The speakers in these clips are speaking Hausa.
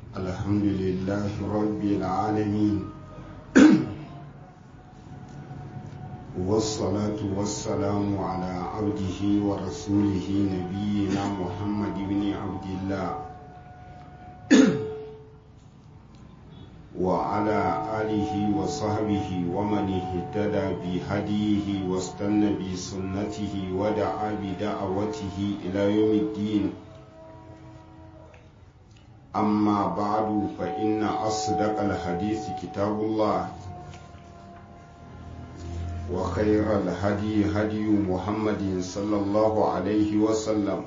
الحمد لله رب العالمين والصلاة والسلام على عبده ورسوله نبينا محمد بن عبد الله وعلى آله وصحبه ومن اهتدى بهديه واستنى بسنته ودعا بدعوته إلى يوم الدين أما بعد فإن أصدق الحديث كتاب الله وخير الهدي هدي محمد صلى الله عليه وسلم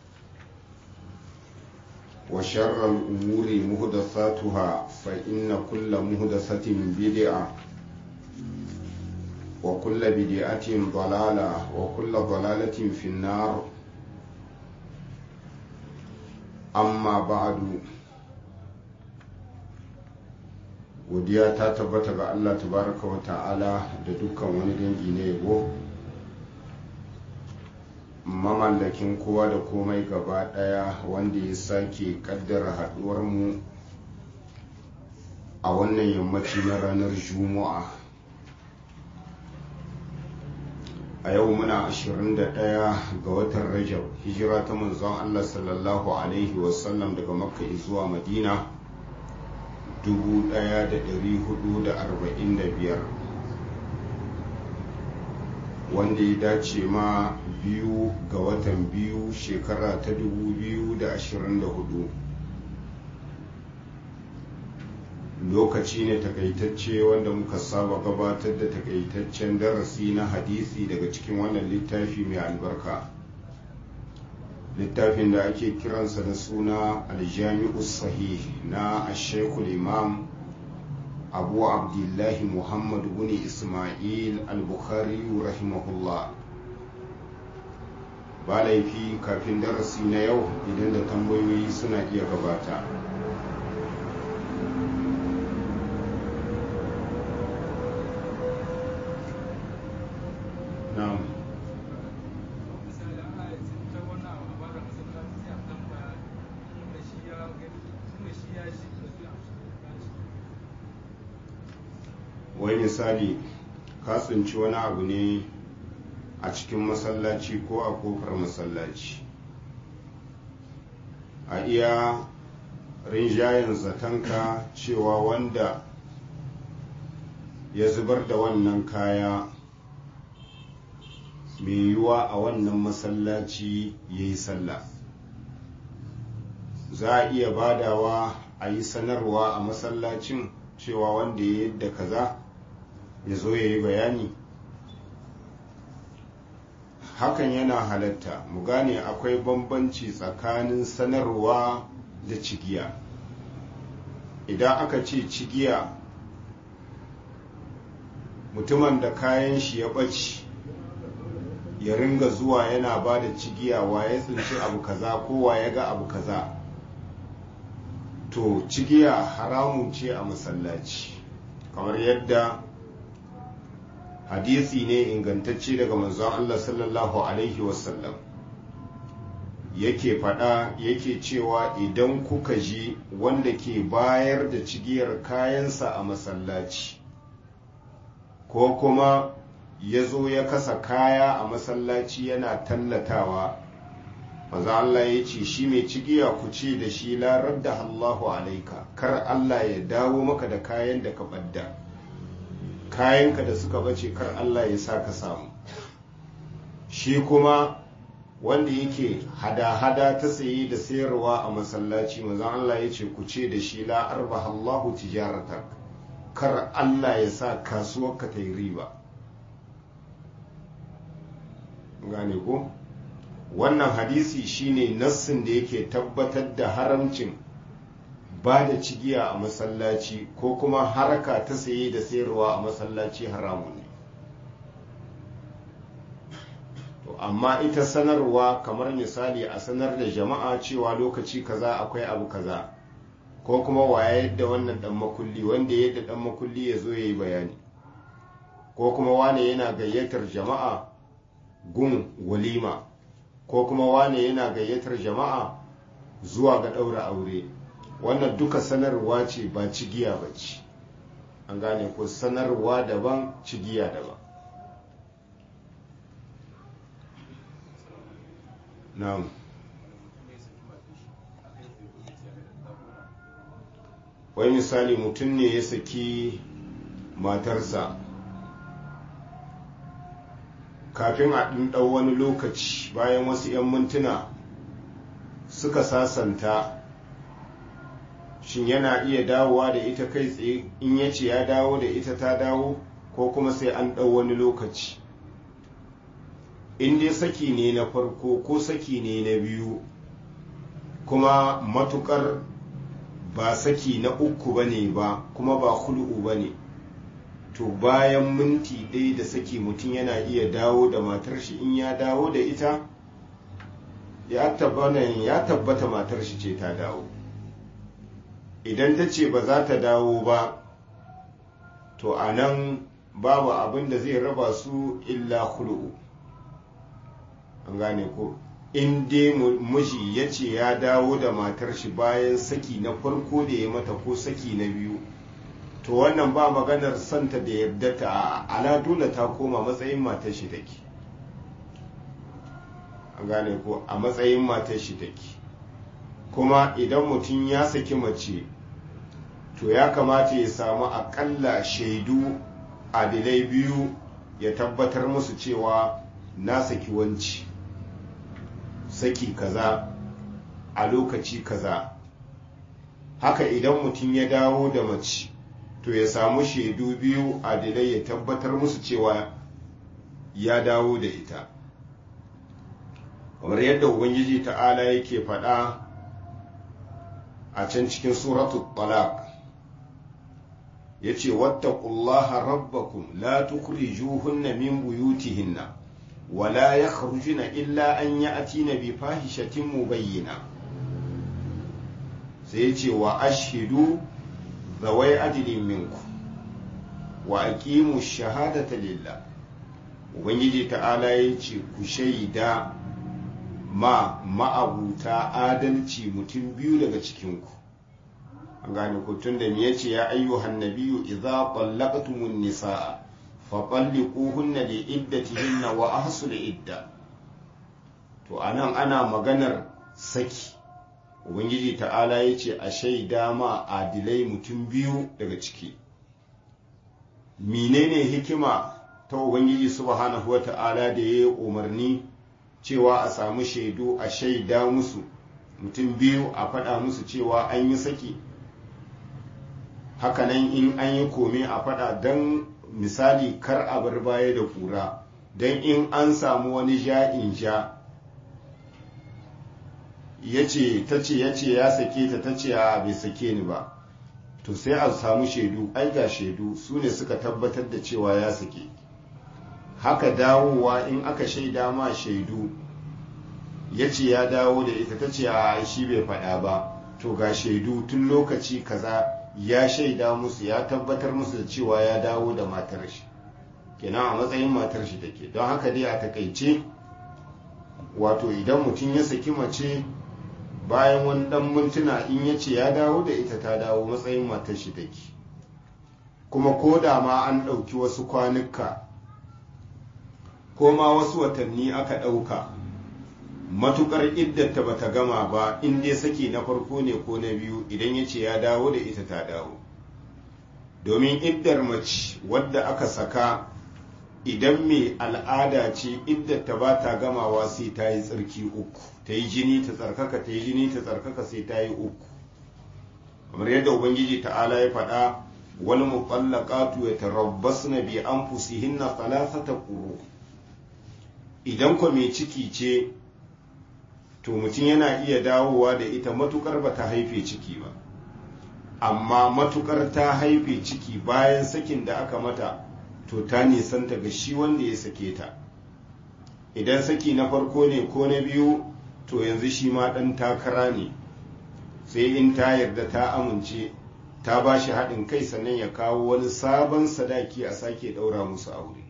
وشر الأمور مهدثاتها فإن كل مهدثة بدعة وكل بدعة ضلالة وكل ضلالة في النار amma ba'adu godiya ta tabbata ga Allah tabaraka wa ta'ala da dukkan wani dangi na yabo mamallakin kowa da komai gaba daya wanda ya sake kaddara haduwar mu a wannan yammaci na ranar juma'a a yau muna 21 ga watan rajab hijira ta manzon Allah sallallahu alaihi wasallam daga makka zuwa madina 1445 wanda ya dace ma biyu ga watan biyu shekara ta 2024 lokaci ne takaitacce wanda muka saba gabatar da takaitaccen darasi na hadisi daga cikin wannan littafi mai albarka littafin da ake kiransa da suna aljami'u sahih na ashekul imam abu abdullahi muhammad bin ismail al-bukhari rahimahullah ba laifi kafin darasi na yau idan da tambayoyi suna iya gabata wai misali ka tsinci wani abu ne a cikin masallaci ko a kofar masallaci a iya rinjayen zatanka cewa wanda ya zubar da wannan kaya mai yiwuwa a wannan masallaci ya yi sallah za a iya badawa a yi sanarwa a masallacin cewa wanda ya yadda kaza ya zo ya yi bayani hakan yana halatta mu gane akwai bambanci tsakanin sanarwa da cigiya idan aka ce cigiya mutumin da kayan shi ya ɓaci ya ringa zuwa yana ba da cigiya wa ya tsinci abu kaza ko wa ya ga abu kaza to cigiya haramun ce a masallaci kamar yadda hadisi ne ingantacce daga manzon Allah sallallahu alaihi wasallam yake faɗa yake cewa idan kuka ji wanda ke bayar da cigiyar kayansa a masallaci ko kuma ya zo ya kasa kaya a masallaci yana tallatawa maza Allah ya ce shi mai cigiya ku ce da shi larar da Allahu alaika kar Allah ya dawo maka da kayan da ka ɓadda kayanka da suka bace kar Allah ya sa ka samu shi kuma wanda yake hada-hada ta saye da sayarwa a masallaci maza Allah ya ce ku ce da shi la arba Allahu tijaratak kar Allah ya sa kasuwarka ta yi riba gane ko wannan hadisi shine nassin da yake tabbatar da haramcin ba da cigiya a masallaci ko kuma haraka ta saye da sayarwa a masallaci haramun ne to amma ita sanarwa kamar misali a sanar da jama'a cewa lokaci kaza akwai abu kaza ko kuma waye yadda wannan dan makulli wanda yadda dan makulli ya zo ya yi bayani ko kuma wane yana gayyatar jama'a gun walima ko kuma wane yana gayyatar jama'a zuwa ga ɗaura aure wannan duka sanarwa ce ba cigiya ba ce an gane ko sanarwa daban cigiya daban na'am wai misali mutum ne ya saki matarsa kafin a ɗau wani lokaci bayan wasu 'yan mintuna suka sasanta shin yana iya dawowa da ita kai tsaye in ya ce ya dawo da ita ta dawo ko kuma sai an ɗau wani lokaci in dai saki ne na farko ko saki ne na biyu kuma matukar ba saki na uku ba ne ba kuma ba hul'u ba ne to bayan minti ɗaya da saki mutum yana iya dawo da matar shi in ya dawo da ita ya tabbata matar shi ce ta dawo idan ta ce ba za ta dawo ba to a nan babu abin da zai raba su illa hul'u an gane ko in dai miji ya ce ya dawo da matar shi bayan saki na farko da ya mata ko saki na biyu to wannan ba maganar santa da yadda ta ala dole ta koma matsayin matar shi take an gane ko a matsayin matar shi take kuma idan mutum ya saki mace to ya kamata ya samu akalla shaidu adilai biyu ya tabbatar musu cewa na saki wanci saki kaza a lokaci kaza haka idan mutum ya dawo da mace to ya samu shaidu biyu adilai ya tabbatar musu cewa ya dawo da ita kamar yadda ubangiji ta'ala yake faɗa a can cikin suratul talaq ya ce wattaqullaha rabbakum la tukhrijuhunna min buyutihinna ولا يخرجن إلا أن يأتين بفاحشة مبينة سيتي وأشهدوا ذوي عدل منكم وأقيموا الشهادة لله Ubangiji ta'ala ya ce ku shaida ma ma'abuta adalci mutum biyu daga cikinku an gane ku tun da ya ce ya ayyuhan nabiyu idza qallaqtumun nisaa faɓallikuhunna da iddatihinna wa ahsul idda to anan ana maganar saki ubangiji ta'ala ya ce a shaida ma adilai mutum biyu daga ciki menene hikima ta ubangiji subhanahu wata'ala da ya yi umarni cewa a samu shaidu a shaida musu mutum biyu a faɗa musu cewa an yi saki hakanan in an yi kome a faɗa don misali kar a bar baya da kura don in an samu wani ja'in ja ya ce ta ce ya ce ya sake ta ta ce a bai sake ni ba to sai a samu shaidu ai ga shaidu su ne suka tabbatar da cewa ya sake haka dawowa in aka shaida ma shaidu ya ce ya dawo da ita ta ce a shi bai faɗa ba to ga shaidu tun lokaci kaza ya shaida musu ya tabbatar musu da cewa ya dawo da matar shi kenan a matsayin matar shi take don haka dai a takaice wato idan mutum ya saki mace bayan wani dan mintuna in ya ce ya dawo da ita ta dawo matsayin matar shi take kuma ko da ma an ɗauki wasu kwanuka ko ma wasu watanni aka ɗauka matukar iddata bata gama ba in dai saki na farko ne ko na biyu idan ya ce ya dawo da ita ta dawo domin iddar mace wadda aka saka idan mai al'ada ce iddata ba ta gamawa sai ta yi tsarki uku ta yi jini ta tsarkaka ta yi jini ta tsarkaka sai ta yi uku kamar yadda ubangiji ta'ala ya faɗa wani muƙallaqatu ya tarabbasna bi anfusihinna thalathata quru idan ko mai ciki ce to mutum yana iya dawowa da ita matukar ba ta haife ciki ba amma matukar ta haife ciki bayan sakin da aka mata to ta nisanta ga shi wanda ya sake ta idan saki na farko ne ko na biyu to yanzu shi ma ɗan takara ne sai in ta yarda ta amince ta ba shi haɗin kai sannan ya kawo wani sabon sadaki a sake ɗaura musu aure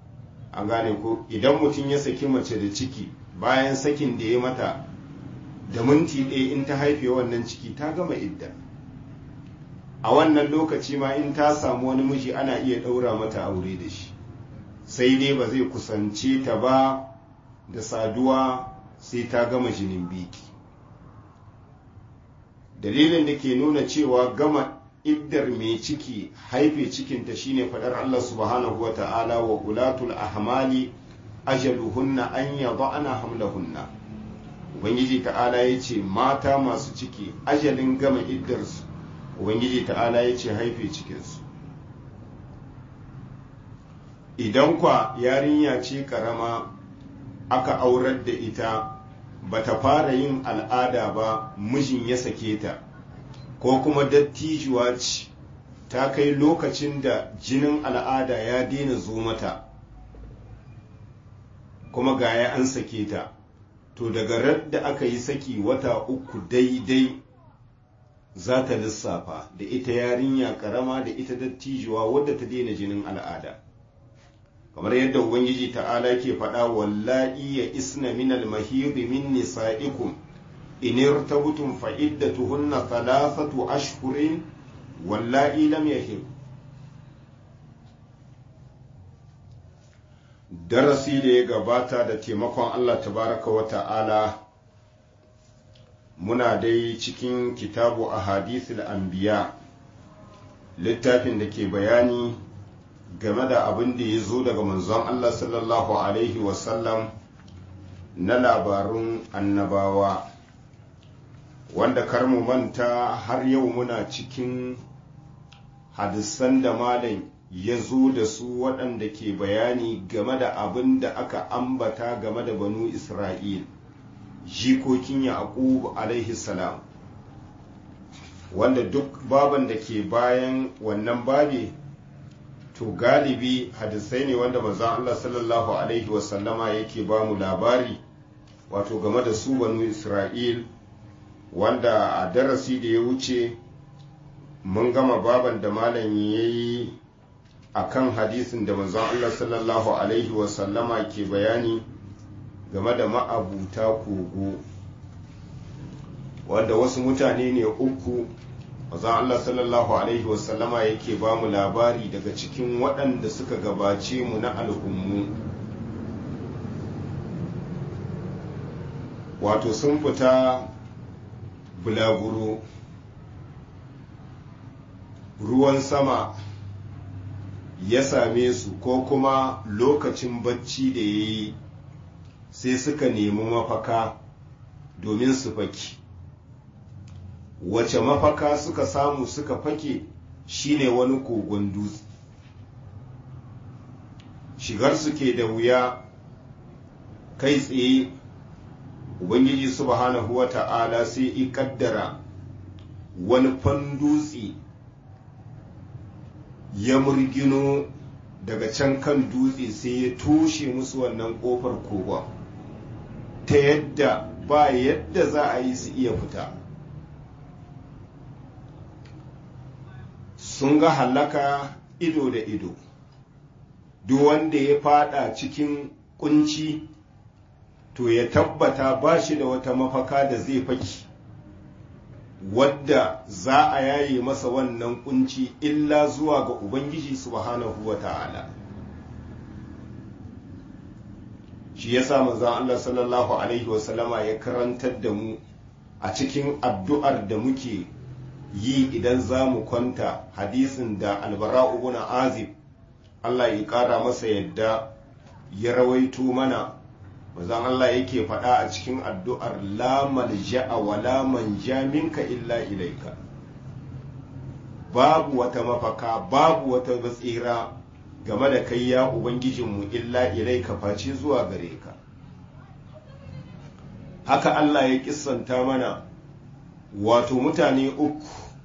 an gane ko idan mutum ya saki mace da ciki bayan sakin da ya mata da minti ɗaya in ta haife wannan ciki ta gama idda a wannan lokaci ma in ta samu wani miji ana iya ɗaura mata aure da shi sai dai ba zai kusance ta ba da saduwa sai ta gama jinin biki dalilin da ke nuna cewa gama iddar mai ciki haife cikinta shine faɗar Allah subhanahu wa ta'ala wa ulatul ahmali ajaluhunna an yada'na hamlahunna ubangiji ta'ala ya ce mata masu ciki ajalin gama iddarsu ubangiji ta'ala ya ce haife cikinsu idan kwa yarinya ce karama aka aurar da ita bata fara yin al'ada ba mijin ya sake ta ko kuma dattijuwa ce ta kai lokacin da jinin al'ada ya daina zo mata kuma gaya an sake ta to daga da aka yi saki wata uku daidai za ta lissafa da ita yarinya karama da ita dattijuwa wadda ta daina jinin al'ada kamar yadda ubangiji ta'ala ke faɗa wallahi ya isna min al-mahid min nisa'ikum in irtabtum fa iddatuhunna thalathatu ashhurin wallahi lam yahid darasi da ya gabata da taimakon Allah tabaraka wa ta'ala muna dai cikin kitabu a hadithul anbiya littafin da ke bayani game da abin da ya zo daga manzon Allah sallallahu Alaihi wasallam na labarun annabawa wanda kar mu manta har yau muna cikin hadisan da malam ya zo da su waɗanda ke bayani game da abin da aka ambata game da banu Isra'il jikokin Yaqub alaihi salam wanda duk baban da ke bayan wannan babi to galibi hadisai ne wanda manzon Allah sallallahu alaihi wasallama yake ba mu labari wato game da su banu Isra'il wanda a darasi da ya wuce mun gama baban da malam ya yi a kan hadisin da manzon Allah sallallahu alaihi wasallama ke bayani game da ma'abuta kogo wanda wasu mutane ne uku manzon Allah sallallahu alaihi wasallama yake ba mu labari daga cikin waɗanda suka gabace mu na al'ummu wato sun fita bulaguro ruwan sama ya same su ko kuma lokacin bacci da ya yi sai suka nemi mafaka domin su faki wace mafaka suka samu suka fake shine wani kogon dutse shigar su ke da wuya kai tsaye ubangiji subhanahu wa ta'ala sai i kaddara wani fan dutse ya murgino daga can kan dutse sai ya toshe musu wannan kofar kogon ta yadda ba yadda za a yi su iya fita sun ga hallaka ido da ido duk wanda ya fada cikin kunci to ya tabbata ba shi da wata mafaka da zai faki wadda za a yaye masa wannan kunci illa zuwa ga ubangiji subhanahu wa ta'ala shi ya sa manzon Allah sallallahu alaihi wasallama ya karantar da mu a cikin addu'ar da muke yi idan za mu kwanta hadisin da albara'u ibn azib Allah ya ƙara masa yadda ya rawaito mana manzon Allah yake faɗa a cikin addu'ar la malja'a wa la manja minka illa ilaika babu wata mafaka babu wata batsira game da kai ya ubangijinmu illa ilaika face zuwa gare ka haka Allah ya kissanta mana wato mutane uku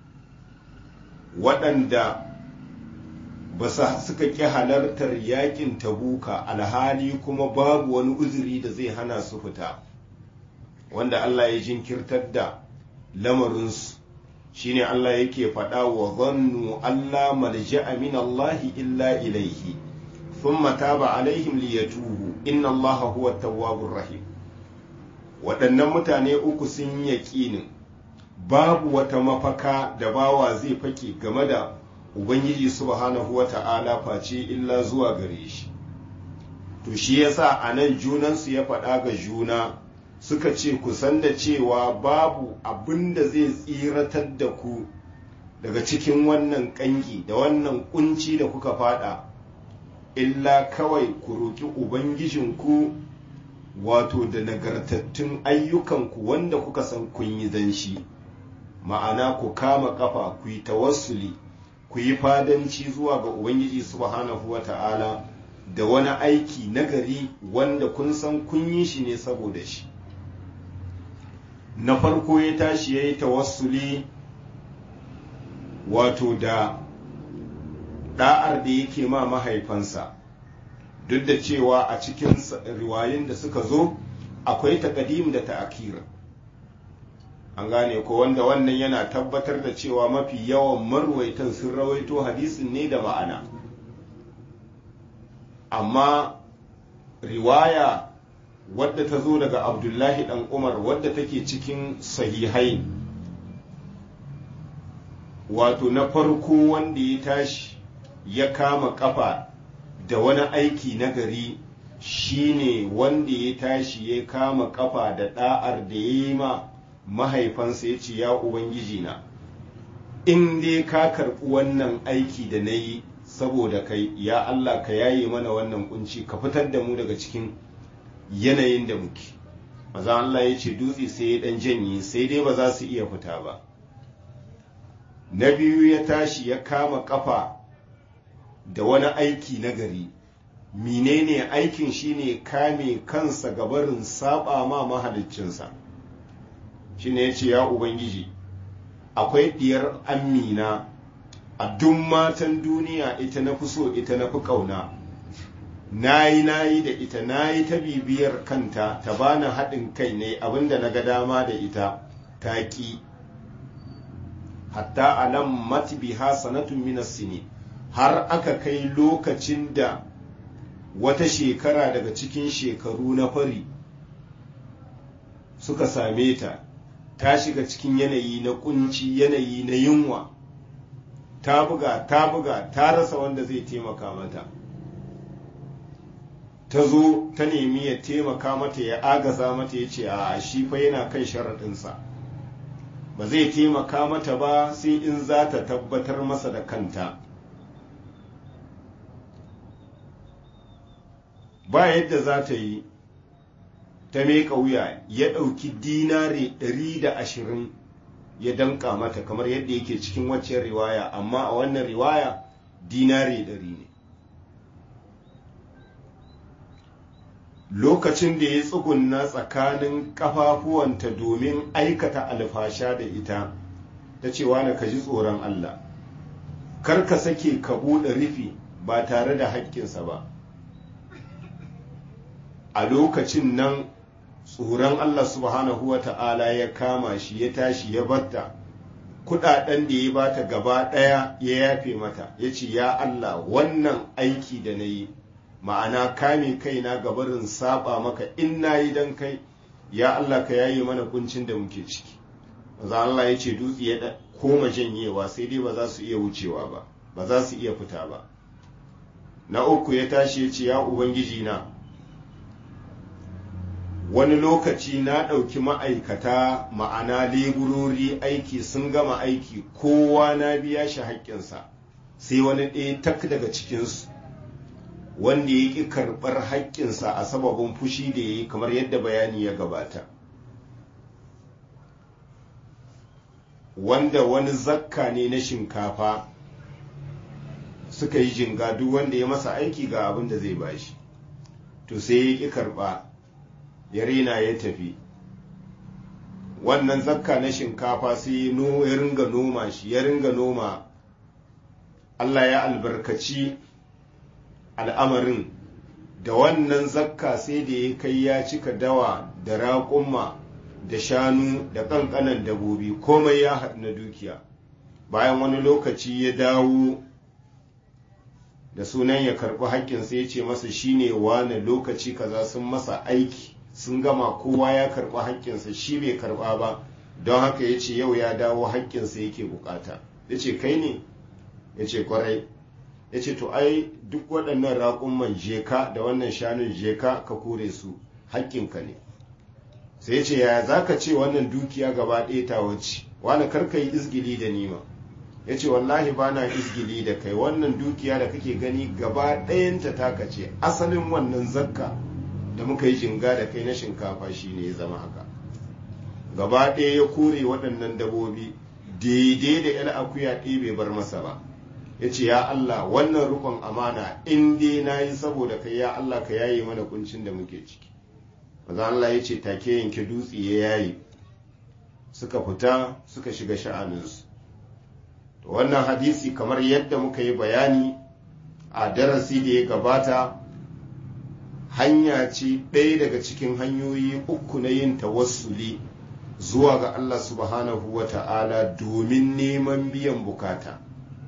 waɗanda ba suka ƙi halartar yakin tabuka alhali kuma babu wani uzuri da zai hana su fita wanda Allah ya jinkirtar da lamarinsu shine Allah yake faɗa wa zannu Allah malja'a min Allah illa ilaihi thumma taba alaihim liyatubu inna Allah huwa tawwabur rahim waɗannan mutane uku sun yi yaƙinin babu wata mafaka da bawa zai fake game da ubangiji subhanahu wa ta'ala face illa zuwa gare shi to shi yasa a nan junansu ya faɗa ga juna suka ce ku san da cewa babu abin da zai tsiratar da ku daga cikin wannan ƙangi da wannan kunci da kuka fada illa kawai ku roƙi ubangijinku wato da nagartattun ayyukanku wanda kuka san kun yi danshi ma'ana ku kama kafa ku yi tawassuli ku yi fadanci zuwa ga ubangiji subhanahu wa ta'ala da wani aiki nagari wanda kun san kun yi shi ne saboda shi na farko ya tashi ya yi tawassuli wato da da'ar da yake ma mahaifansa duk da cewa a cikin riwayin da suka zo akwai takadim da ta'akira an gane ko wanda wannan yana tabbatar da cewa mafi yawan marwaitan sun rawaito hadisin ne da ma'ana amma riwaya wadda ta zo daga abdullahi dan umar wadda take cikin sahihai wato na farko wanda ya tashi ya kama kafa da wani aiki na gari shine wanda ya tashi ya kama kafa da da'ar da ya yi ma mahaifansa ya ce ya ubangiji na in dai ka karɓi wannan aiki da na yi saboda kai ya Allah ka yaye mana wannan kunci ka fitar da mu daga cikin yanayin da muke maza Allah ya ce dutse sai ya dan janye sai dai ba za su iya fita ba na biyu ya tashi ya kama kafa da wani aiki na gari menene aikin shine kame kansa gabarin saba ma mahaliccinsa shine ya ce ya ubangiji akwai diyar amina a duk matan duniya ita na fi so ita na fi ƙauna nayi nayi da ita nayi ta bibiyar kanta ta bani haɗin kai ne abinda na ga dama da ita ta ƙi hatta alam matbiha sanatun minas sini har aka kai lokacin da wata shekara daga cikin shekaru na fari suka same ta ta shiga cikin yanayi na kunci yanayi na yunwa ta buga ta buga ta rasa wanda zai taimaka mata ta zo ta nemi ya taimaka mata ya agaza mata ya ce a shi fa yana kan sharaɗinsa ba zai taimaka mata ba sai in za ta tabbatar masa da kanta ba yadda za ta yi ta meka wuya ya ɗauki dinare ɗari da ashirin ya danka mata kamar yadda yake cikin waccan riwaya amma a wannan riwaya dinare ɗari ne lokacin da ya tsugunna tsakanin ƙafafuwanta domin aikata alfasha da ita ta cewa na ka ji tsoron Allah kar ka sake ka buɗe rufi ba tare da haƙƙinsa ba a lokacin nan tsoron Allah subhanahu wa ta'ala ya kama shi ya tashi ya batta kudaden da ya bata gaba ɗaya ya yafe mata ya ce ya Allah wannan aiki da na yi ma'ana kame kaina gabarin saba maka in na yi don kai ya Allah ka yaye mana kuncin da muke ciki maza Allah ya ce dutse ya koma janyewa sai dai ba za su iya wucewa ba ba za su iya fita ba na uku ya tashi ya ce ya ubangiji na wani lokaci na ɗauki ma'aikata ma'ana leburori aiki sun gama aiki kowa na biya shi haƙƙinsa sai wani ɗaya tak daga cikinsu wanda ya ƙi karɓar haƙƙinsa a sababin fushi da ya yi kamar yadda bayani ya gabata wanda wani zakka ne na shinkafa suka yi jinga duk wanda ya masa aiki ga abin da zai bashi to sai ya ƙi karɓa ya rena ya tafi wannan zakka na shinkafa sai ya ringa noma shi ya ringa noma Allah ya albarkaci al'amarin da wannan zakka sai da ya kai ya cika dawa da raƙumma da shanu da ƙanƙanan dabobi komai ya haɗu na dukiya bayan wani lokaci ya dawo da sunan ya karɓi haƙƙinsa ya ce masa shine wane lokaci kaza sun masa aiki sun gama kowa ya karɓi haƙƙinsa shi bai karɓa ba don haka ya ce yau ya dawo haƙƙinsa yake bukata ya ce kai ne ya ce kwarai ya ce to ai duk waɗannan raƙumman jeka da wannan shanun jeka ka kore su haƙƙinka ne sai ya ce yaya za ka ce wannan dukiya gaba ɗaya ta wace wani karka yi izgili da nima ya ce wallahi ba na izgili da kai wannan dukiya da kake gani gaba ɗayanta taka ce asalin wannan zakka da muka yi jinga da kai na shinkafa shi ne ya zama haka gaba ɗaya ya kore waɗannan dabobi daidai da yar akuya ɗaya bai bar masa ba ya ce ya Allah wannan rukun amana in dai na yi saboda kai ya Allah ka yaye mana kuncin da muke ciki maza Allah ya ce take yanke dutse ya yayi suka fita suka shiga sha'aninsu wannan hadisi kamar yadda muka yi bayani a darasi da ya gabata hanya ce ɗaya daga cikin hanyoyi uku na yin tawassuli zuwa ga Allah subhanahu wa ta'ala domin neman biyan bukata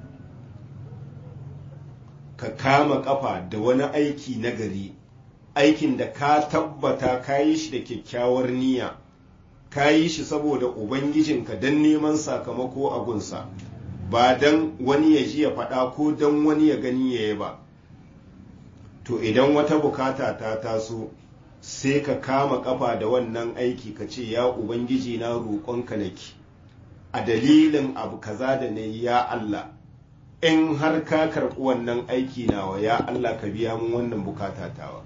ka kama kafa da wani aiki nagari aikin da ka tabbata ka yi shi da kyakkyawar niyya ka yi shi saboda ubangijinka don neman sakamako a gunsa ba don wani ya ji ya faɗa ko don wani ya gani ya yi ba to idan wata bukata ta taso sai ka kama kafa da wannan aiki ka ce ya ubangiji na roƙonka nake a dalilin abu kaza da na ya Allah in har ka karɓi wannan aiki nawa ya Allah ka biya mun wannan bukata tawa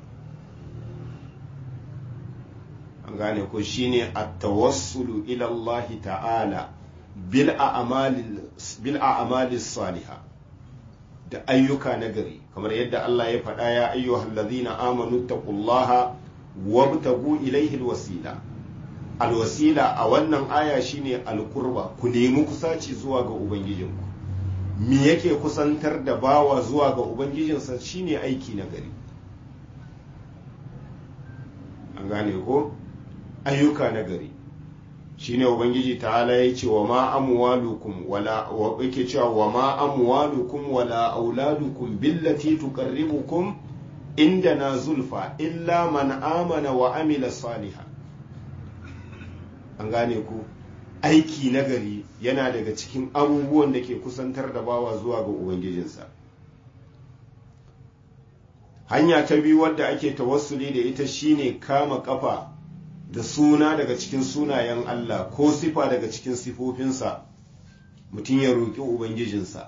an gane ko shine at-tawassulu ila Allah ta'ala bil a'malis salihah da ayyuka nagari kamar yadda Allah ya faɗa ya ayyuhal ladzina amanu taqullaha wabtagu ilaihi alwasila alwasila a wannan aya shine alqurba ku nemi kusaci zuwa ga ubangijinku me yake kusantar da bawa zuwa ga ubangijinsa shine aiki nagari an gane ko ayyuka nagari shine ubangiji ta'ala ya ce wa ma amwalukum wala wa yake cewa wa ma amwalukum wala auladukum billati tuqarribukum indana zulfa illa man amana wa amila salihan an gane ku aiki nagari yana daga cikin abubuwan da ke kusantar da bawa zuwa ga ubangijinsa hanya ta biyu wadda ake tawassuli da ita shine kama kafa da suna daga cikin sunayen Allah ko sifa daga cikin sifofinsa mutum ya roƙi Ubangijinsa.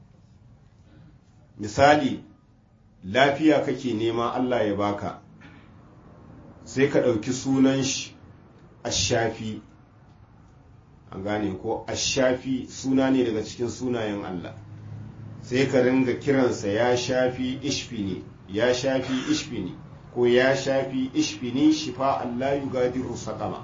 Misali, lafiya kake nema Allah ya baka, sai ka ɗauki sunan shi ashafi, an gane ko ashafi suna ne daga cikin sunayen Allah, sai ka ringa kiransa ya shafi ishfini, ya shafi ishfini. ko ya shafi ishfini shifa Allah yugadiru saqama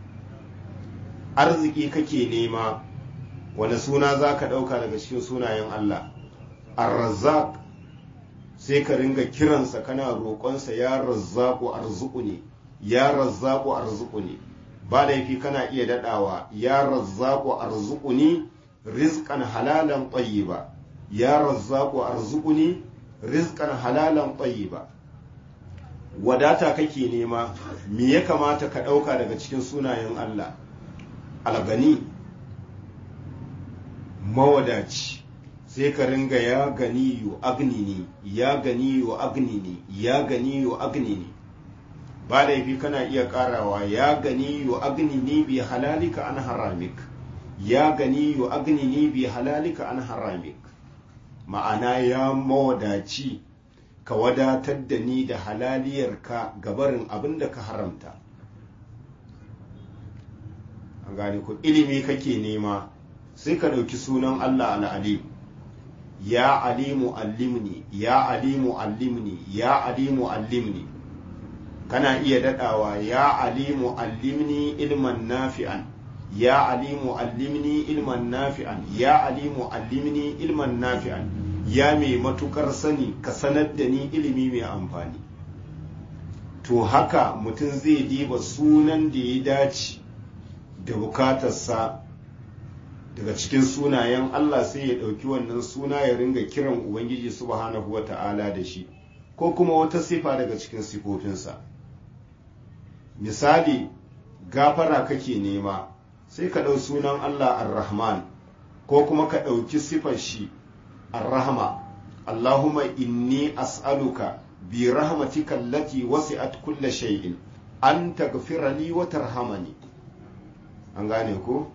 arziki kake nema wani suna za ka ɗauka daga cikin sunayen Allah ar-razzaq sai ka ringa kiransa kana roƙonsa ya razzaku arzuku ne ya razzaku arzuku ne ba laifi kana iya daɗawa ya razzaku arzuku ne rizqan halalan tayyiba ya razzaku arzuku ne rizqan halalan tayyiba wadata kake nema me ya kamata ka ɗauka daga cikin sunayen Allah algani mawadaci sai ka ringa ya gani yu agnini ya gani yu agnini ya gani yu agnini ba laifi kana iya karawa ya gani yu agnini bi halalika an haramik ya gani yu agnini bi halalika an haramik ma'ana ya mawadaci ka wadatar da ni da halaliyarka gabarin abin da ka haramta an gane ku ilimi kake nema sai ka ɗauki sunan Allah al'alim ya alimu allimni ya alimu allimni ya alimu allimni kana iya daɗawa ya alimu allimni ilman nafi'an ya alimu allimni ilman nafi'an ya alimu allimni ilman nafi'an ya mai matukar sani ka sanar da ni ilimi mai amfani to haka mutum zai diba sunan da ya dace da bukatarsa daga cikin sunayen Allah sai ya ɗauki wannan suna ya ringa kiran Ubangiji subhanahu wa ta'ala da shi ko kuma wata sifa daga cikin sifofinsa misali gafara kake nema sai ka ɗau sunan Allah ar-Rahman ko kuma ka ɗauki sifar shi ar-Rahma Allahumma inni as'aluka bi rahmatika allati wasi'at kulla shay'in an taghfira li wa tarhamani an gane ko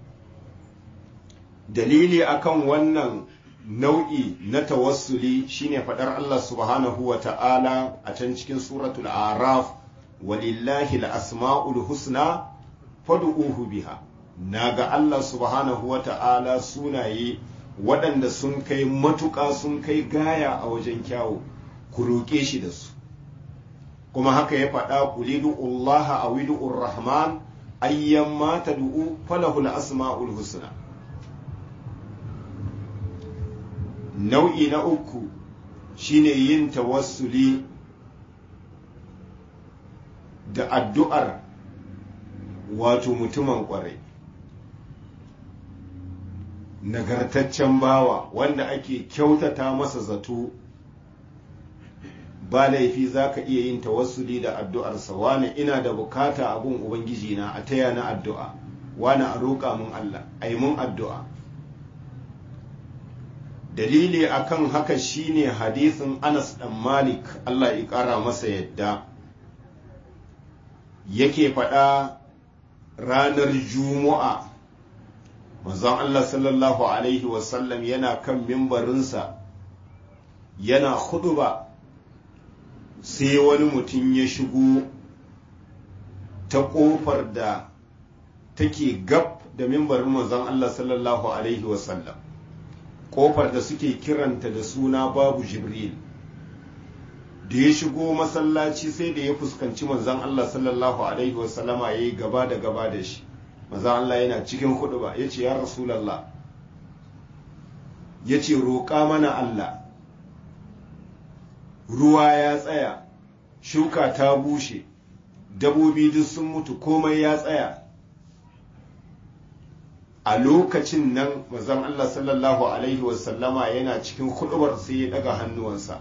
dalili akan wannan nau'i na tawassuli shine fadar Allah subhanahu wa ta'ala a can cikin suratul araf walillahi al-asma'ul husna fad'uhu biha naga Allah subhanahu wa ta'ala sunaye waɗanda sun kai matuƙa sun kai gaya a wajen kyawu ku roƙe shi da su kuma haka ya faɗa kulidu Allah a widu'ur rahman ayyan ma tad'u falahul asma'ul husna nau'i na uku shine yin tawassuli da addu'ar wato mutumin ƙwarai nagartaccen bawa wanda ake kyautata masa zato ba laifi za ka iya yin tawassuli da addu'arsa wani ina da bukata a gun ubangiji na a taya na addu'a wani a roƙa mun Allah a yi mun addu'a dalili akan haka shine hadisin Anas dan Malik Allah ya ƙara masa yadda yake faɗa ranar Juma'a manzon Allah sallallahu alaihi wasallam yana kan mimbarinsa yana ba sai wani mutum ya shigo ta ƙofar da take gab da mimbarin manzon Allah sallallahu alaihi wasallam kofar da suke kiranta da suna babu jibril da ya shigo masallaci sai da ya fuskanci manzan Allah sallallahu alaihi wasallama ya yi gaba da gaba da shi manzan Allah yana cikin hudu ba ya ce ya rasulallah ya ce roƙa mana Allah ruwa ya tsaya shuka ta bushe dabobi duk sun mutu komai ya tsaya a lokacin nan mazan Allah sallallahu Alaihi wasallama yana cikin hudubar sai ya daga hannuwansa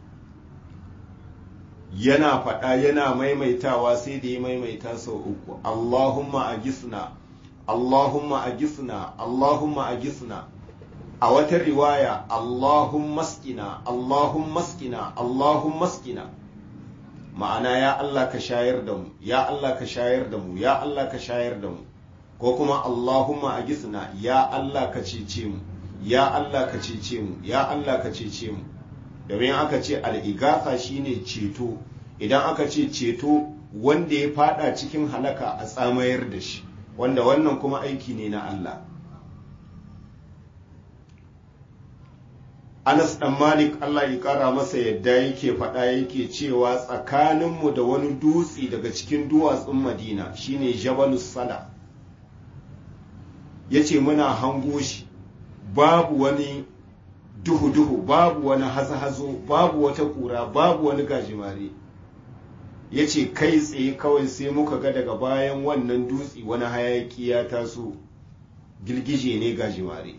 yana faɗa yana maimaitawa sai da ya maimaita sau uku Allahumma a gisna Allahumma a gisna Allahumma a gisna a wata riwaya Allahumma maskina Allahumma maskina Allahumma maskina ma'ana ya Allah ka shayar da mu ya Allah ka shayar da mu ya Allah ka shayar da mu ko kuma Allahumma a gisna ya Allah ka cece mu ya Allah ka cece mu ya Allah ka cece mu domin aka ce al'igatha shine ceto idan aka ce ceto wanda ya fada cikin halaka a tsamayar da shi wanda wannan kuma aiki ne na Allah Anas ɗan Malik Allah ya ƙara masa yadda yake faɗa yake cewa tsakaninmu da wani dutse daga cikin duwatsun Madina shine Jabalus Sala ya ce muna hango shi babu wani duhu-duhu babu wani hazo-hazo babu wata ƙura babu wani gajimare ya ce kai tsaye kawai sai muka ga daga bayan wannan dutse wani hayaki ya taso girgije ne gajimare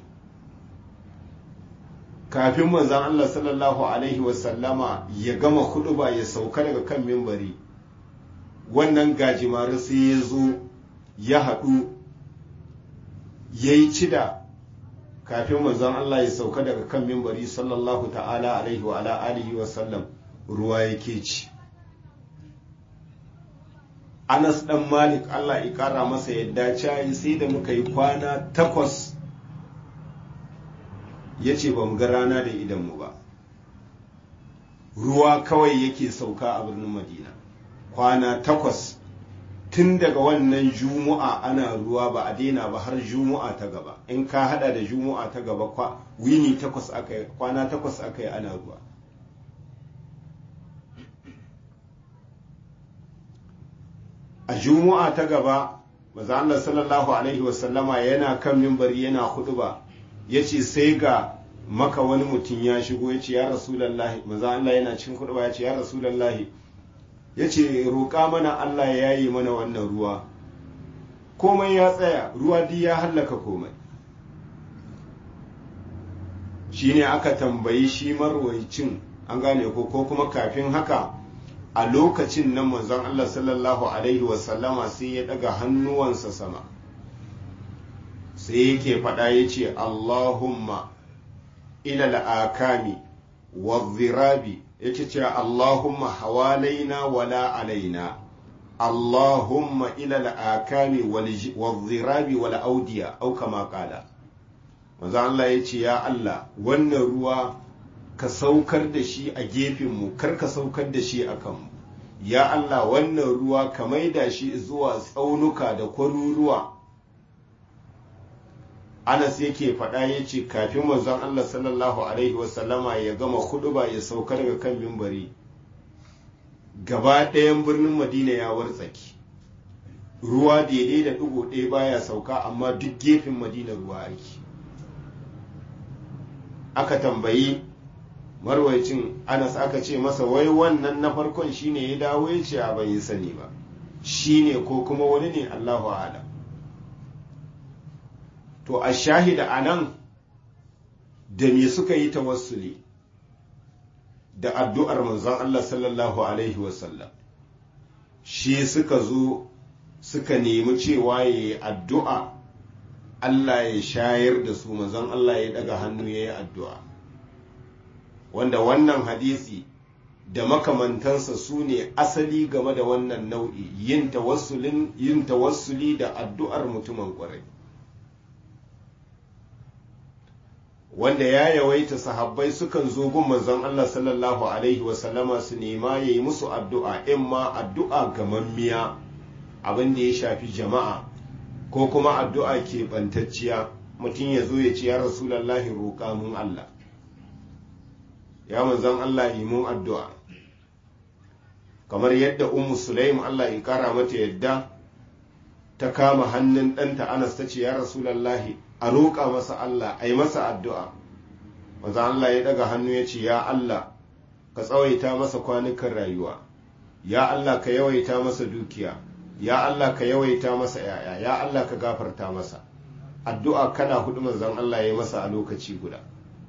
kafin manzan Allah sallallahu Alaihi wasallama ya gama ba ya sauka daga kan mimbari wannan gajimare sai ya zo ya haɗu ya yi cida kafin manzon Allah ya sauka daga kan mimbari sallallahu ta'ala alaihi wa ala alihi wa sallam ruwa yake ci Anas dan Malik Allah ya kara masa yadda cayi sai da muka yi kwana takwas ya ce ba mu ga rana da idanmu ba ruwa kawai yake sauka a birnin Madina kwana takwas tun daga wannan juma'a ana ruwa ba a daina ba har juma'a ta gaba in ka hada da juma'a ta gaba kwa wini takwas aka yi kwana takwas aka yi ana ruwa a juma'a ta gaba maza Allah sallallahu alaihi wasallama yana kan mimbari yana huduba ya ce sai ga maka wani mutum ya shigo ya ce ya rasulallahi maza Allah yana cin huduba ya ce ya rasulallahi ya ce roƙa mana Allah ya yi mana wannan ruwa komai ya tsaya ruwa duk ya hallaka komai shi ne aka tambayi shi marwaicin an gane ko ko kuma kafin haka a lokacin nan manzon Allah sallallahu alaihi wasallama sai ya daga hannuwansa sama sai yake faɗa ya ce Allahumma ila al'akami wa zirabi yake ce Allahumma hawalaina wala alaina Allahumma ila al'akami wa zirabi wal audiya au kama kala manzo Allah ya ce ya Allah wannan ruwa ka saukar da shi a gefenmu kar ka saukar da shi a kanmu ya Allah wannan ruwa ka maida shi zuwa tsaunuka da kwaruruwa Anas yake faɗa ya ce kafin manzon Allah sallallahu alaihi wasallama ya gama ba ya sauka daga kan mimbari gaba ɗayan birnin Madina ya wartsaki ruwa daidai da ɗigo ɗaya baya sauka amma duk gefen Madina ruwa ake aka tambayi marwacin anas aka ce masa wai wannan na farkon shine ya dawo ya ce a bai sani ba shine ko kuma wani ne allahu alam to a shahida a nan da me suka yi tawassuli da addu'ar manzon allah sallallahu alaihi wasallam shi suka zo suka nemi cewa ya yi addu'a Allah ya shayar da su manzon Allah ya daga hannu ya yi addu'a wanda wannan hadisi da makamantansa su ne asali game da wannan nau'i yin tawassuli da addu'ar mutumin ƙwarai wanda ya yawaita sahabbai sukan zo gun manzon Allah sallallahu alaihi wasallama su nema ya yi musu addu'a in ma addu'a gamammiya abin da ya shafi jama'a ko kuma addu'a ke bantacciya mutum ya zo ya ce ya rasulallahi roƙa mun Allah ya manzan Allah yi mun addu'a kamar yadda ummu sulaim Allah ya kara mata yadda ta kama hannun ɗanta anas ta ce ya rasulallahi a roƙa masa Allah a yi masa addu'a manzan Allah ya ɗaga hannu ya ce ya Allah ka tsawaita masa kwanukan rayuwa ya Allah ka yawaita masa dukiya ya Allah ka yawaita masa yaya ya Allah ka gafarta masa addu'a kana hudu manzon Allah ya masa a lokaci guda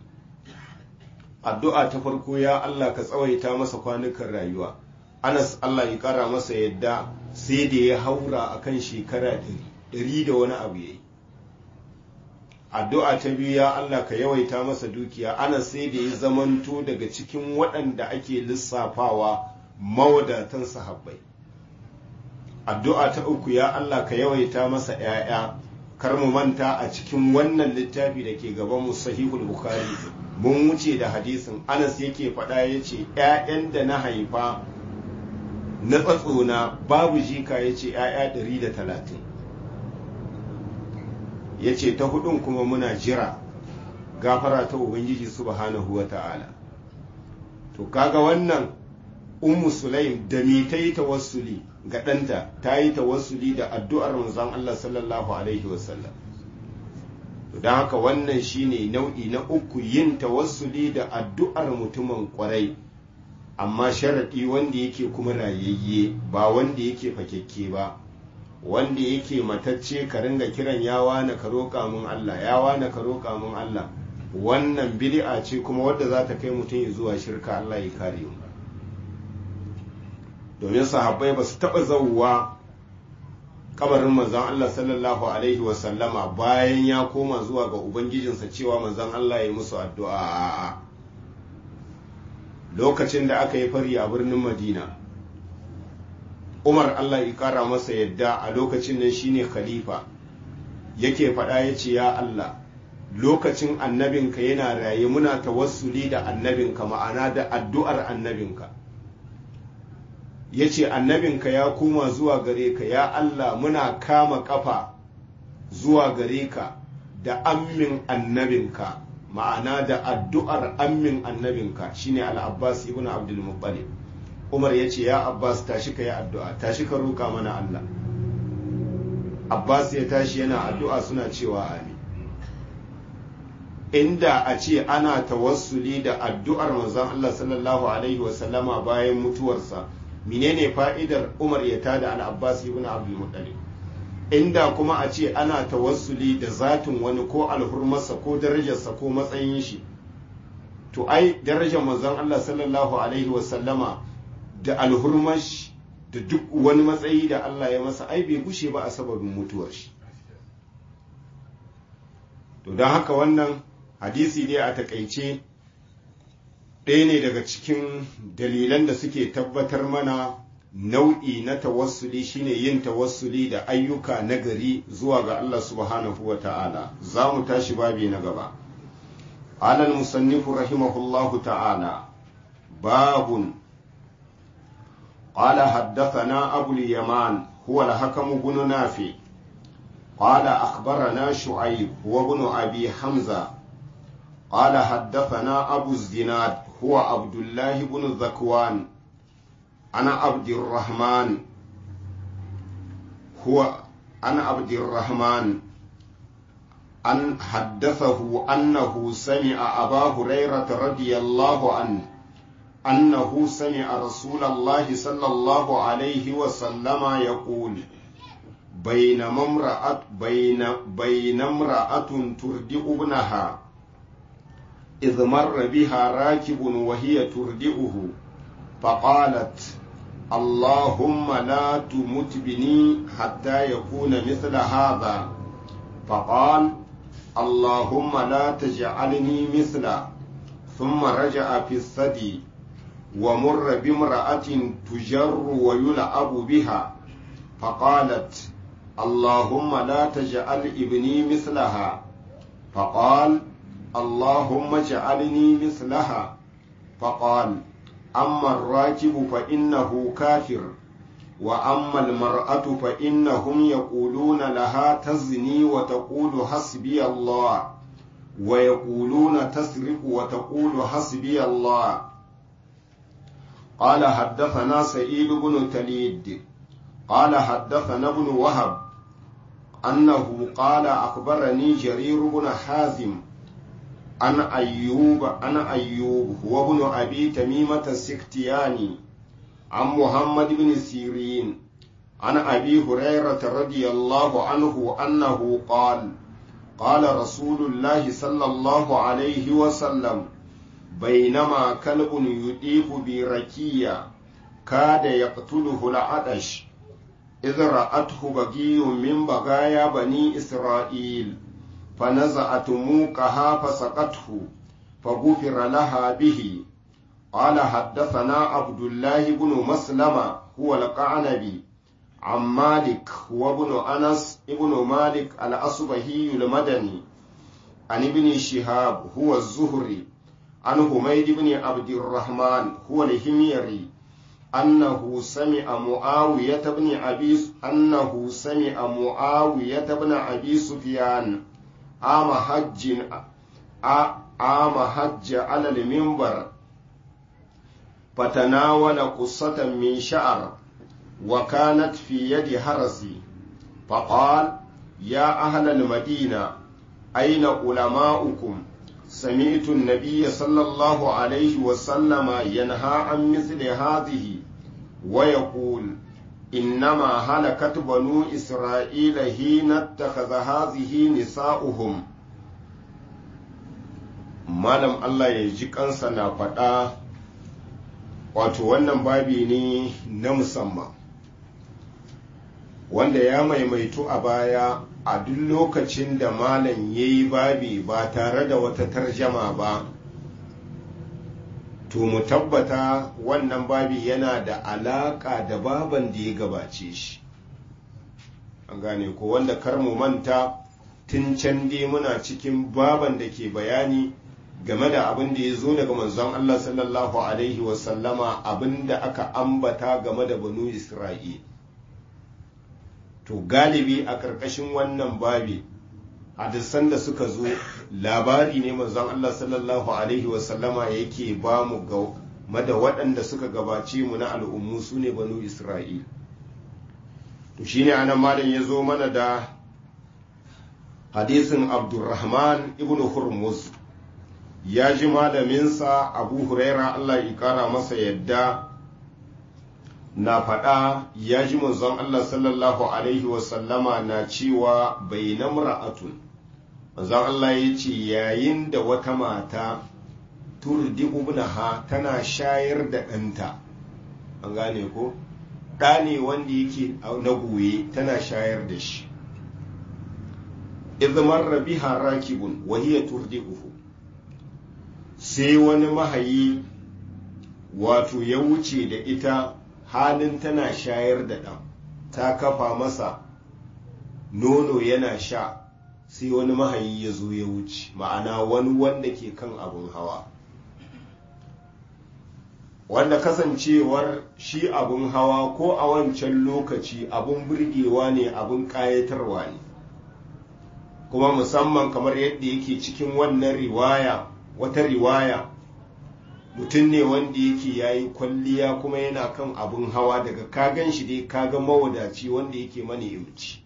addu'a ta farko ya Allah ka tsawaita masa kwanukan rayuwa Anas Allah ya kara masa yadda sai da ya haura akan shekara ɗari da wani abu yayi addu'a ta biyu ya Allah ka yawaita masa dukiya Anas sai da ya zamanto daga cikin waɗanda ake lissafawa mawadatan sahabbai addu'a ta uku ya Allah ka yawaita masa ‘ya'ya kar mu manta a cikin wannan littafi da ke gaban mu sahihul bukhari mun wuce da hadisin anas yake faɗa ya ce ‘ya'yan da na haifa na tsatsona babu jika ya ce ‘ya'ya ɗari da talatin ya ce ta hudun kuma muna jira gafara ta ubangiji subhanahu wa ta'ala to kaga wannan ummu sulaim da me ta yi tawassuli ga ɗanta ta yi tawassuli da addu'ar manzon Allah sallallahu alaihi wasallam don haka wannan shine nau'i na uku yin tawassuli da addu'ar mutumin kwarai amma sharaɗi wanda yake kuma rayayye ba wanda yake fakekke ba wanda yake matacce ka ringa kiran yawa na ka roƙa mun Allah yawa na ka roƙa mun Allah wannan bid'a ce kuma wadda za ta kai mutum zuwa shirka Allah ya kare mu domin sahabbai ba su taɓa zauwa kabarin manzon Allah sallallahu alaihi wasallama bayan ya koma zuwa ga ubangijinsa cewa manzon Allah ya musu addu'a a'a lokacin da aka yi fari a birnin Madina Umar Allah ya kara masa yadda a lokacin nan shine khalifa yake faɗa ya ce ya Allah lokacin annabinka yana raye muna tawassuli da annabinka ma'ana da addu'ar annabinka ya ce annabinka ya koma zuwa gare ka ya Allah muna kama kafa zuwa gare ka da ammin annabinka ma'ana da addu'ar ammin annabinka shine al-abbas ibn abdul muttalib umar ya ce ya abbas tashi ka yi addu'a tashi ka roƙa mana Allah abbas ya tashi yana addu'a suna cewa amin inda a ce ana tawassuli da addu'ar manzon Allah sallallahu alaihi wasallama bayan mutuwarsa menene fa'idar Umar ya tada al-Abbas ibn Abdul Muttalib inda kuma a ce ana tawassuli da zatin wani ko alhurmarsa ko darajarsa ko matsayin shi to ai darajar manzon Allah sallallahu alaihi wasallama da alhurmash da duk wani matsayi da Allah ya masa ai bai gushe ba a sababin mutuwar shi to don haka wannan hadisi ne a takaice ɗaya ne daga cikin dalilan da suke tabbatar mana nau'i na tawassuli shine yin tawassuli da ayyuka nagari zuwa ga Allah subhanahu wa ta'ala za mu tashi babi na gaba alal musannifu rahimahullahu ta'ala babun قال حدثنا أبو اليمان هو الحكم بن نافع قال أخبرنا شعيب هو ابن أبي حمزة قال حدثنا أبو الزناد هو عبد الله بن ذكوان أنا عبد الرحمن هو أنا عبد الرحمن أن حدثه أنه سمع أبا هريرة رضي الله عنه أنه سمع رسول الله صلى الله عليه وسلم يقول بينما امرأة بين بين امرأة تردئ ابنها إذ مر بها راكب وهي تردئه فقالت اللهم لا تمت بني حتى يكون مثل هذا فقال اللهم لا تجعلني مثله ثم رجع في الثدي ومر بامرأة تجر ويلعب بها فقالت اللهم لا تجعل ابني مثلها فقال اللهم اجعلني مثلها فقال أما الراكب فإنه كافر وأما المرأة فإنهم يقولون لها تزني وتقول حسبي الله ويقولون تسرق وتقول حسبي الله قال حدثنا سعيد بن تليد قال حدثنا ابن وهب أنه قال أخبرني جرير بن حازم عن أيوب عن أيوب هو ابن أبي تميمة السختياني عن محمد بن سيرين عن أبي هريرة رضي الله عنه أنه قال قال رسول الله صلى الله عليه وسلم بينما كلب يطيف بركية كاد يقتله العطش إذ رأته بقي من بقايا بني إسرائيل فنزعت موقها فسقته فغفر لها به قال حدثنا عبد الله بن مسلمة هو القعنبي عن مالك هو ابن أنس ابن مالك الأصبهي المدني عن ابن شهاب هو الزهري عن حميد بن عبد الرحمن هو الهميري أنه سمع معاوية بن أبي أنه سمع معاوية بن أبي سفيان عام حج عام حج على المنبر فتناول قصة من شعر وكانت في يد حرسي فقال يا أهل المدينة أين علماؤكم سمعت النبي صلى الله عليه وسلم ينهى عن مثل هذه ويقول إنما هلكت بنو إسرائيل حين اتخذ هذه نساؤهم malam Allah ya ji kansa na faɗa wato wannan babi ne na musamman wanda ya maimaitu a baya a duk lokacin da malam ya yi babi ba tare da wata tarjama ba to mu tabbata wannan babi yana da alaƙa da baban da ya gabace shi an gane ko wanda kar mu manta tun can dai muna cikin baban da ke bayani game da abin da ya zo daga manzon Allah sallallahu alaihi wasallama abin da aka ambata game da banu Isra'il to galibi a ƙarƙashin wannan babi hadisan da suka zo labari ne manzon Allah sallallahu alaihi wasallama yake ba mu game da waɗanda suka gabace mu na al'ummu su ne banu Isra'il to shine anan malam ya zo mana da hadisin Abdurrahman ibn Hurmuz ya ji malaminsa Abu Huraira Allah ya kara masa yadda na faɗa ya ji manzon Allah sallallahu Alaihi wasallama na cewa bai na mura'atun manzon Allah ya ce yayin da wata mata turdi ubnaha tana shayar da ɗanta an gane ko ɗa ne wanda yake na goye tana shayar da shi izmar rabiha rakibun wahiya turdi'uhu sai wani mahayi wato ya wuce da ita halin tana shayar da ɗan ta kafa masa nono yana sha sai wani mahayi ya zo ya wuce ma'ana wani wanda ke kan abun hawa wanda kasancewar shi abun hawa ko a wancan lokaci abun burgewa ne abun ƙayatarwa ne kuma musamman kamar yadda yake cikin wannan riwaya wata riwaya mutum ne wanda yake ya yi kwalliya kuma yana kan abun hawa daga kagan shi dai kaga mawadaci wanda yake mani imci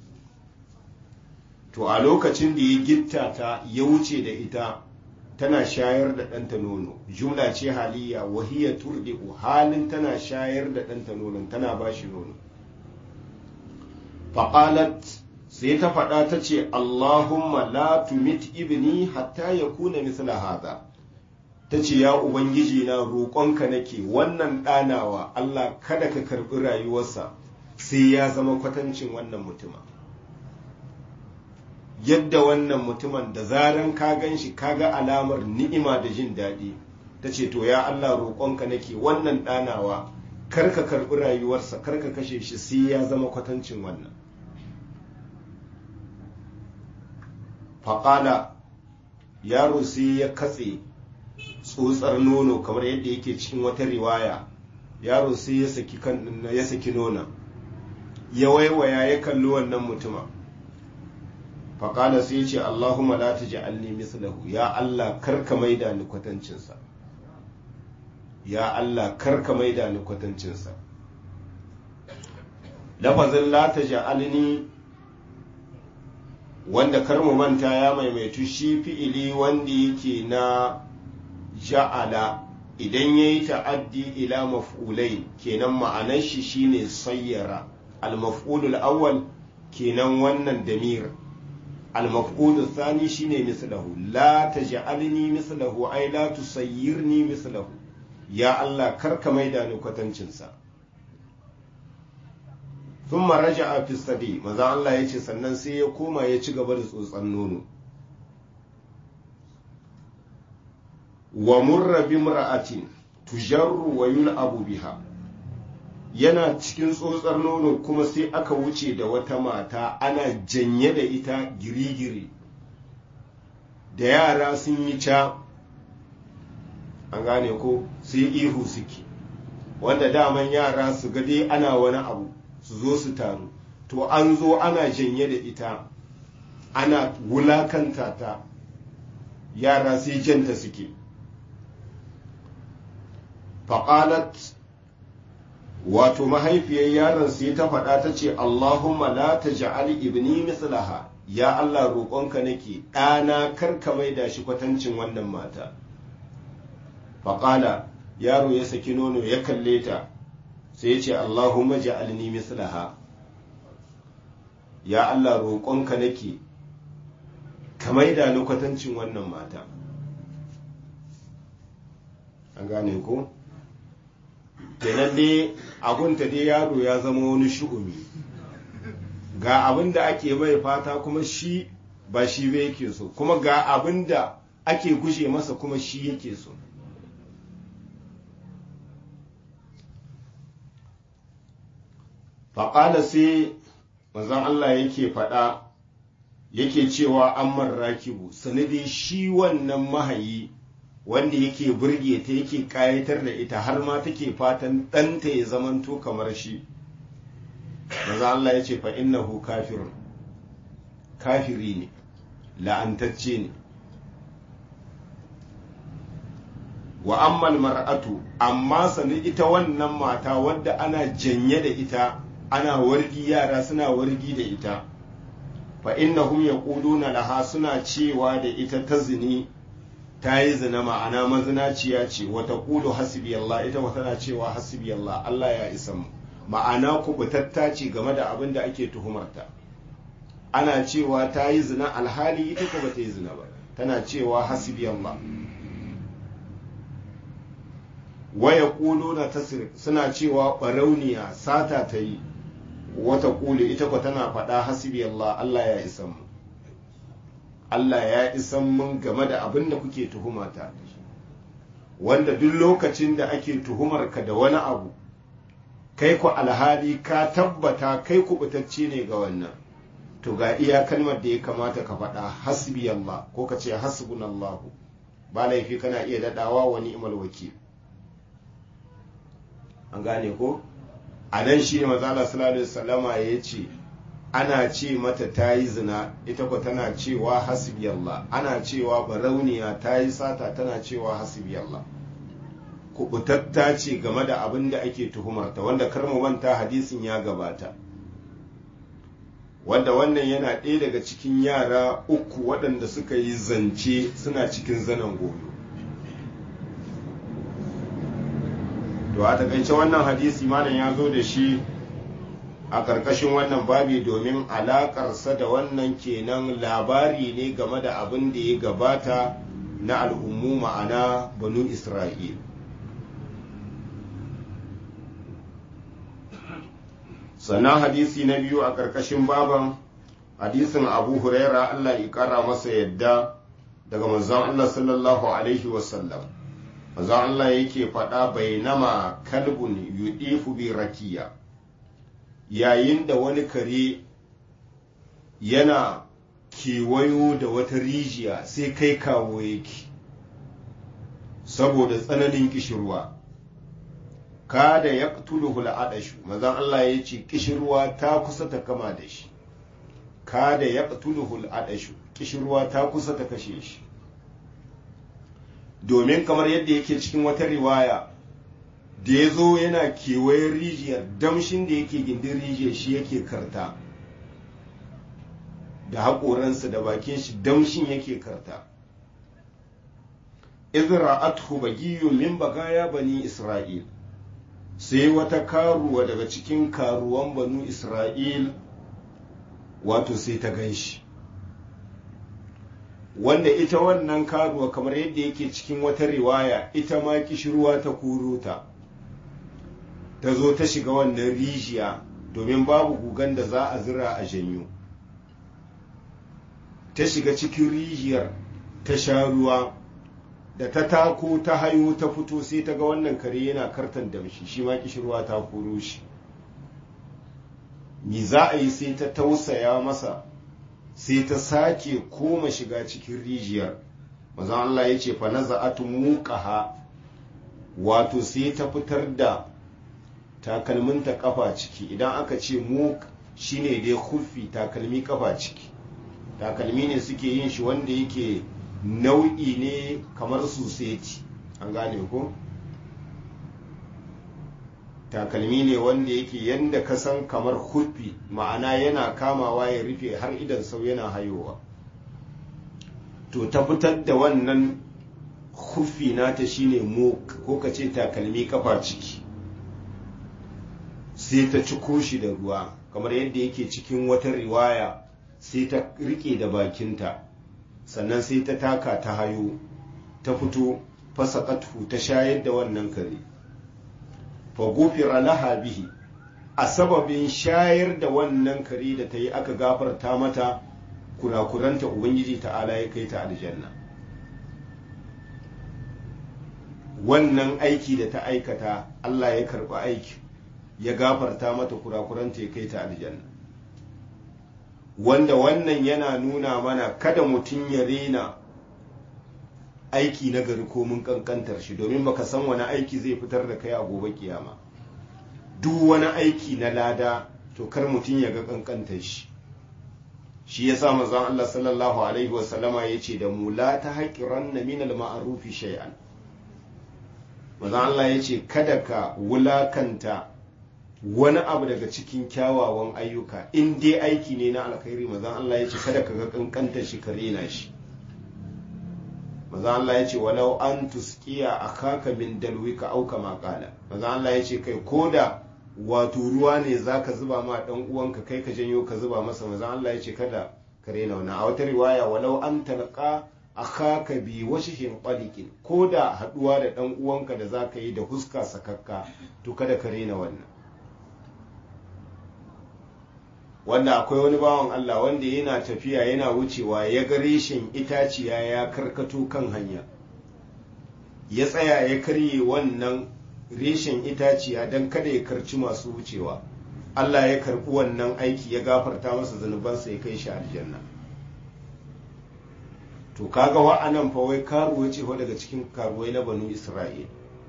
to a lokacin da ya gitta ta ya wuce da ita tana shayar da ɗanta nono jumla ce haliya wahiya turdi'u halin tana shayar da ɗanta nono tana ba shi nono faƙalat sai ta faɗa ta ce allahumma la tumit ibni hatta ya kuna misla haza ta ce ya ubangiji na roƙonka nake wannan ɗanawa allah kada ka karɓi rayuwarsa sai ya zama kwatancin wannan mutuma yadda wannan mutumin da zaran ka gan shi kaga alamar ni'ima da jin daɗi ta ce to ya Allah roƙonka nake wannan ɗanawa kar ka karɓi rayuwarsa kar ka kashe shi sai ya zama kwatancin wannan faƙala yaro sai ya katse tsotsar nono kamar yadda yake cikin wata riwaya yaro sai ya saki kan ya saki nona ya waiwaya ya kalli wannan mutumin faƙala sai ce Allahumma la ta ja'alni mislahu ya Allah karka maida ni kwatancinsa ya Allah karka maida ni kwatancinsa lafazin la ta ja'alni wanda kar mu manta ya maimaitu shi fi'ili wanda yake na ja'ala idan ya yi ta'addi ila maf'ulai kenan ma'anar shi shine sayyara al-maf'ulul awwal kenan wannan damir المفقود الثاني شيني مثله لا تجعلني مثله أي لا تسيرني مثله يا الله كرك ميدان كتنشنسا ثم رجع في السبي ماذا الله يجي سنن سي يكوما يجي قبل tsotsan nono ومر بامرأة تجر ويلعب بها yana cikin tsotsar nono kuma sai aka wuce da wata mata ana janye da ita girigiri da yara sun yi ca an gane ko sai ihu suke wanda daman yara su dai ana wani abu su zo su taru to an zo ana janye da ita ana wulakanta ta yara sai janta suke faƙalat wato mahaifiyar yaron sai ta faɗa ta ce Allahumma la taj'al ibni mislaha ya Allah roƙonka nake ɗana kar ka maida shi kwatancin wannan mata faƙala yaro ya saki nono ya kalle ta sai ya ce Allahumma ja'alni mislaha ya Allah roƙonka nake ka maida ni kwatancin wannan mata an gane ko kenan dai abunta dai yaro ya zama wani shu'umi ga abin da ake mai fata kuma shi ba shi ba yake so kuma ga abin da ake gushe masa kuma shi yake so faƙala sai manzon Allah yake faɗa yake cewa an rakibu sanadi shi wannan mahayi wanda yake burge ta yake kayatar da ita har ma take fatan ɗanta ya zamanto kamar shi maza Allah ya ce fa innahu kafirun kafiri ne la'antacce ne wa ammal mar'atu amma sani ita wannan mata wadda ana janye da ita ana wargi yara suna wargi da ita fa innahum yaquluna laha suna cewa da ita ta zini ta yi zina ma'ana mazinaciya ce wata kulu hasbi Allah ita wata na cewa hasbi Allah Allah ya isa mu ma'ana kubutatta ce game da abin da ake tuhumarta ana cewa ta yi zina alhali ita ko bata yi zina ba tana cewa hasbi Allah waya ƙulo na tasir suna cewa ɓarauniya sata ta yi wata ƙuli ita ko tana faɗa hasibi Allah Allah ya isan mu Allah ya isan mun game da abin da kuke tuhumata wanda duk lokacin da ake tuhumarka da wani abu kai ku alhali ka tabbata kai kubutacce ne ga wannan to ga iya kalmar da ya kamata ka faɗa hasbi Allah ko ka ce hasbunallahu ba laifi kana iya daɗawa wa ni'mal wakil an gane ko a nan shi ne mazala sallallahu salama ya ce ana ce mata ta yi zina ita ko tana cewa hasbi Allah ana cewa barauniya ta yi sata tana cewa hasbi Allah kubutatta ce game da abin da ake tuhumarta wanda kar mu manta hadisin ya gabata wanda wannan yana ɗaya daga cikin yara uku waɗanda suka yi zance suna cikin zanen goyo to a takaice wannan hadisi malam ya zo da shi a ƙarƙashin wannan babi domin alaƙarsa da wannan kenan labari ne game da abin da ya gabata na al'ummu ma'ana banu isra'il sannan hadisi na biyu a ƙarƙashin baban hadisin abu huraira allah ya ƙara masa yadda daga manzon allah sallallahu alaihi wasallam manzon allah yake faɗa bainama kalbun yudifu bi rakiya yayin da wani kare yana kewayo da wata rijiya sai kai kawo yake saboda tsananin kishirwa kada ya tuluhu al'adashu mazan Allah ya ce kishirwa ta kusa ta kama da shi kada ya tuluhu al'adashu kishirwa ta kusa ta kashe shi domin kamar yadda yake cikin wata riwaya da ya zo yana kewayen rijiyar damshin da yake gindin rijiyar shi yake karta da haƙoransa da bakin shi damshin yake karta izra athu bagiyu min bagaya bani isra'il sai wata karuwa daga cikin karuwan banu isra'il wato sai ta gan shi wanda ita wannan karuwa kamar yadda yake cikin wata riwaya ita ma kishirwa ta kuro ta ta zo ta shiga wannan rijiya domin babu gugan da za a zira a janyo ta shiga cikin rijiyar ta sha ruwa da ta tako ta hayo ta fito sai ta ga wannan kare yana kartan damshi shi ma kishirwa ta koro shi mi za a yi sai ta tausaya masa sai ta sake koma shiga cikin rijiyar mazan Allah ya ce fa naza'atu muqaha wato sai ta fitar da takalminta kafa ciki idan aka ce mu shine dai kufi takalmi kafa ciki takalmi ne suke yin shi wanda yake nau'i ne kamar suseti an gane ko takalmi ne wanda yake yanda ka san kamar kufi ma'ana yana kamawa ya rufe har idan sau yana hayowa to ta fitar da wannan kufi nata shine mu ko ka ce takalmi kafa ciki sai ta ciko shi da ruwa kamar yadda yake cikin wata riwaya sai ta rike da bakinta sannan sai ta taka ta hayo ta fito fasaqathu ta shayar da wannan kare fa gufira laha bihi a sababin shayar da wannan kare da ta yi aka gafarta mata kurakuranta ubangiji ta'ala ya kai ta aljanna wannan aiki da ta aikata Allah ya karɓi aiki ya gafarta mata kurakuranta ya kai ta aljanna wanda wannan yana nuna mana kada mutum ya rena aiki na gari ko mun kankantar shi domin baka san wani aiki zai fitar da kai a gobe kiyama duk wani aiki na lada to kar mutum ya ga kankantar shi shi yasa manzon Allah sallallahu alaihi wasallama yace da mu la ta haqiranna min al-ma'rufi shay'an manzon Allah yace kada ka wulakanta wani abu daga cikin kyawawan ayyuka in dai aiki ne na alkhairi mazan Allah ya ce kada ka ga kankanta shi ka rena shi mazan Allah ya ce walau an tuskiya a kaka min dalwika auka makala mazan Allah ya ce kai koda wato ruwa ne za ka zuba ma dan uwanka kai ka janyo ka zuba masa mazan Allah ya ce kada ka rena wannan a wata riwaya walau an talqa akhaka bi wajhin qaliqin ko da haduwa da dan uwanka da zaka yi da huska sakakka to kada ka rena wannan wanda akwai wani bawan Allah wanda yana tafiya yana wucewa ya ga reshen itaciya ya karkato kan hanya ya tsaya ya karye wannan reshen itaciya don kada ya karci masu wucewa Allah ya karɓi wannan aiki ya gafarta masa zunubansa ya kai shi aljanna to kaga wa'anan fa wai karuwa ce daga cikin karuwai na banu Isra'il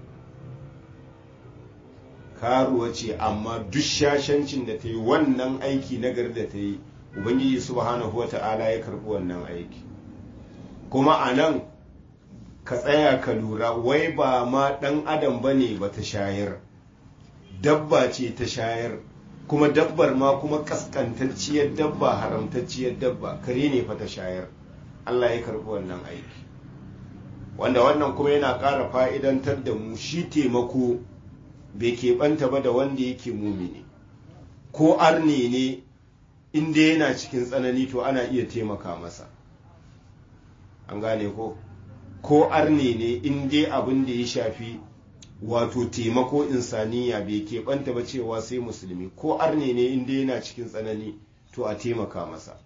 karuwa ce amma duk shashancin da ta yi wannan aiki na gari da ta yi ubangiji subhanahu wa ta'ala ya karɓi wannan aiki kuma a nan ka tsaya ka lura wai ba ma ɗan adam ba ne ba ta shayar dabba ce ta shayar kuma dabbar ma kuma kaskantacciyar dabba haramtacciyar dabba kare ne fa ta shayar Allah ya karɓi wannan aiki wanda wannan kuma yana ƙara fa'idantar da mu shi taimako bai keɓanta ba da wanda yake mumini ko arne ne inda yana cikin tsanani to ana iya taimaka masa an gane ko ko arne ne inda abin da ya shafi wato taimako insaniya bai keɓanta ba cewa sai musulmi ko arne ne inda yana cikin tsanani to a taimaka masa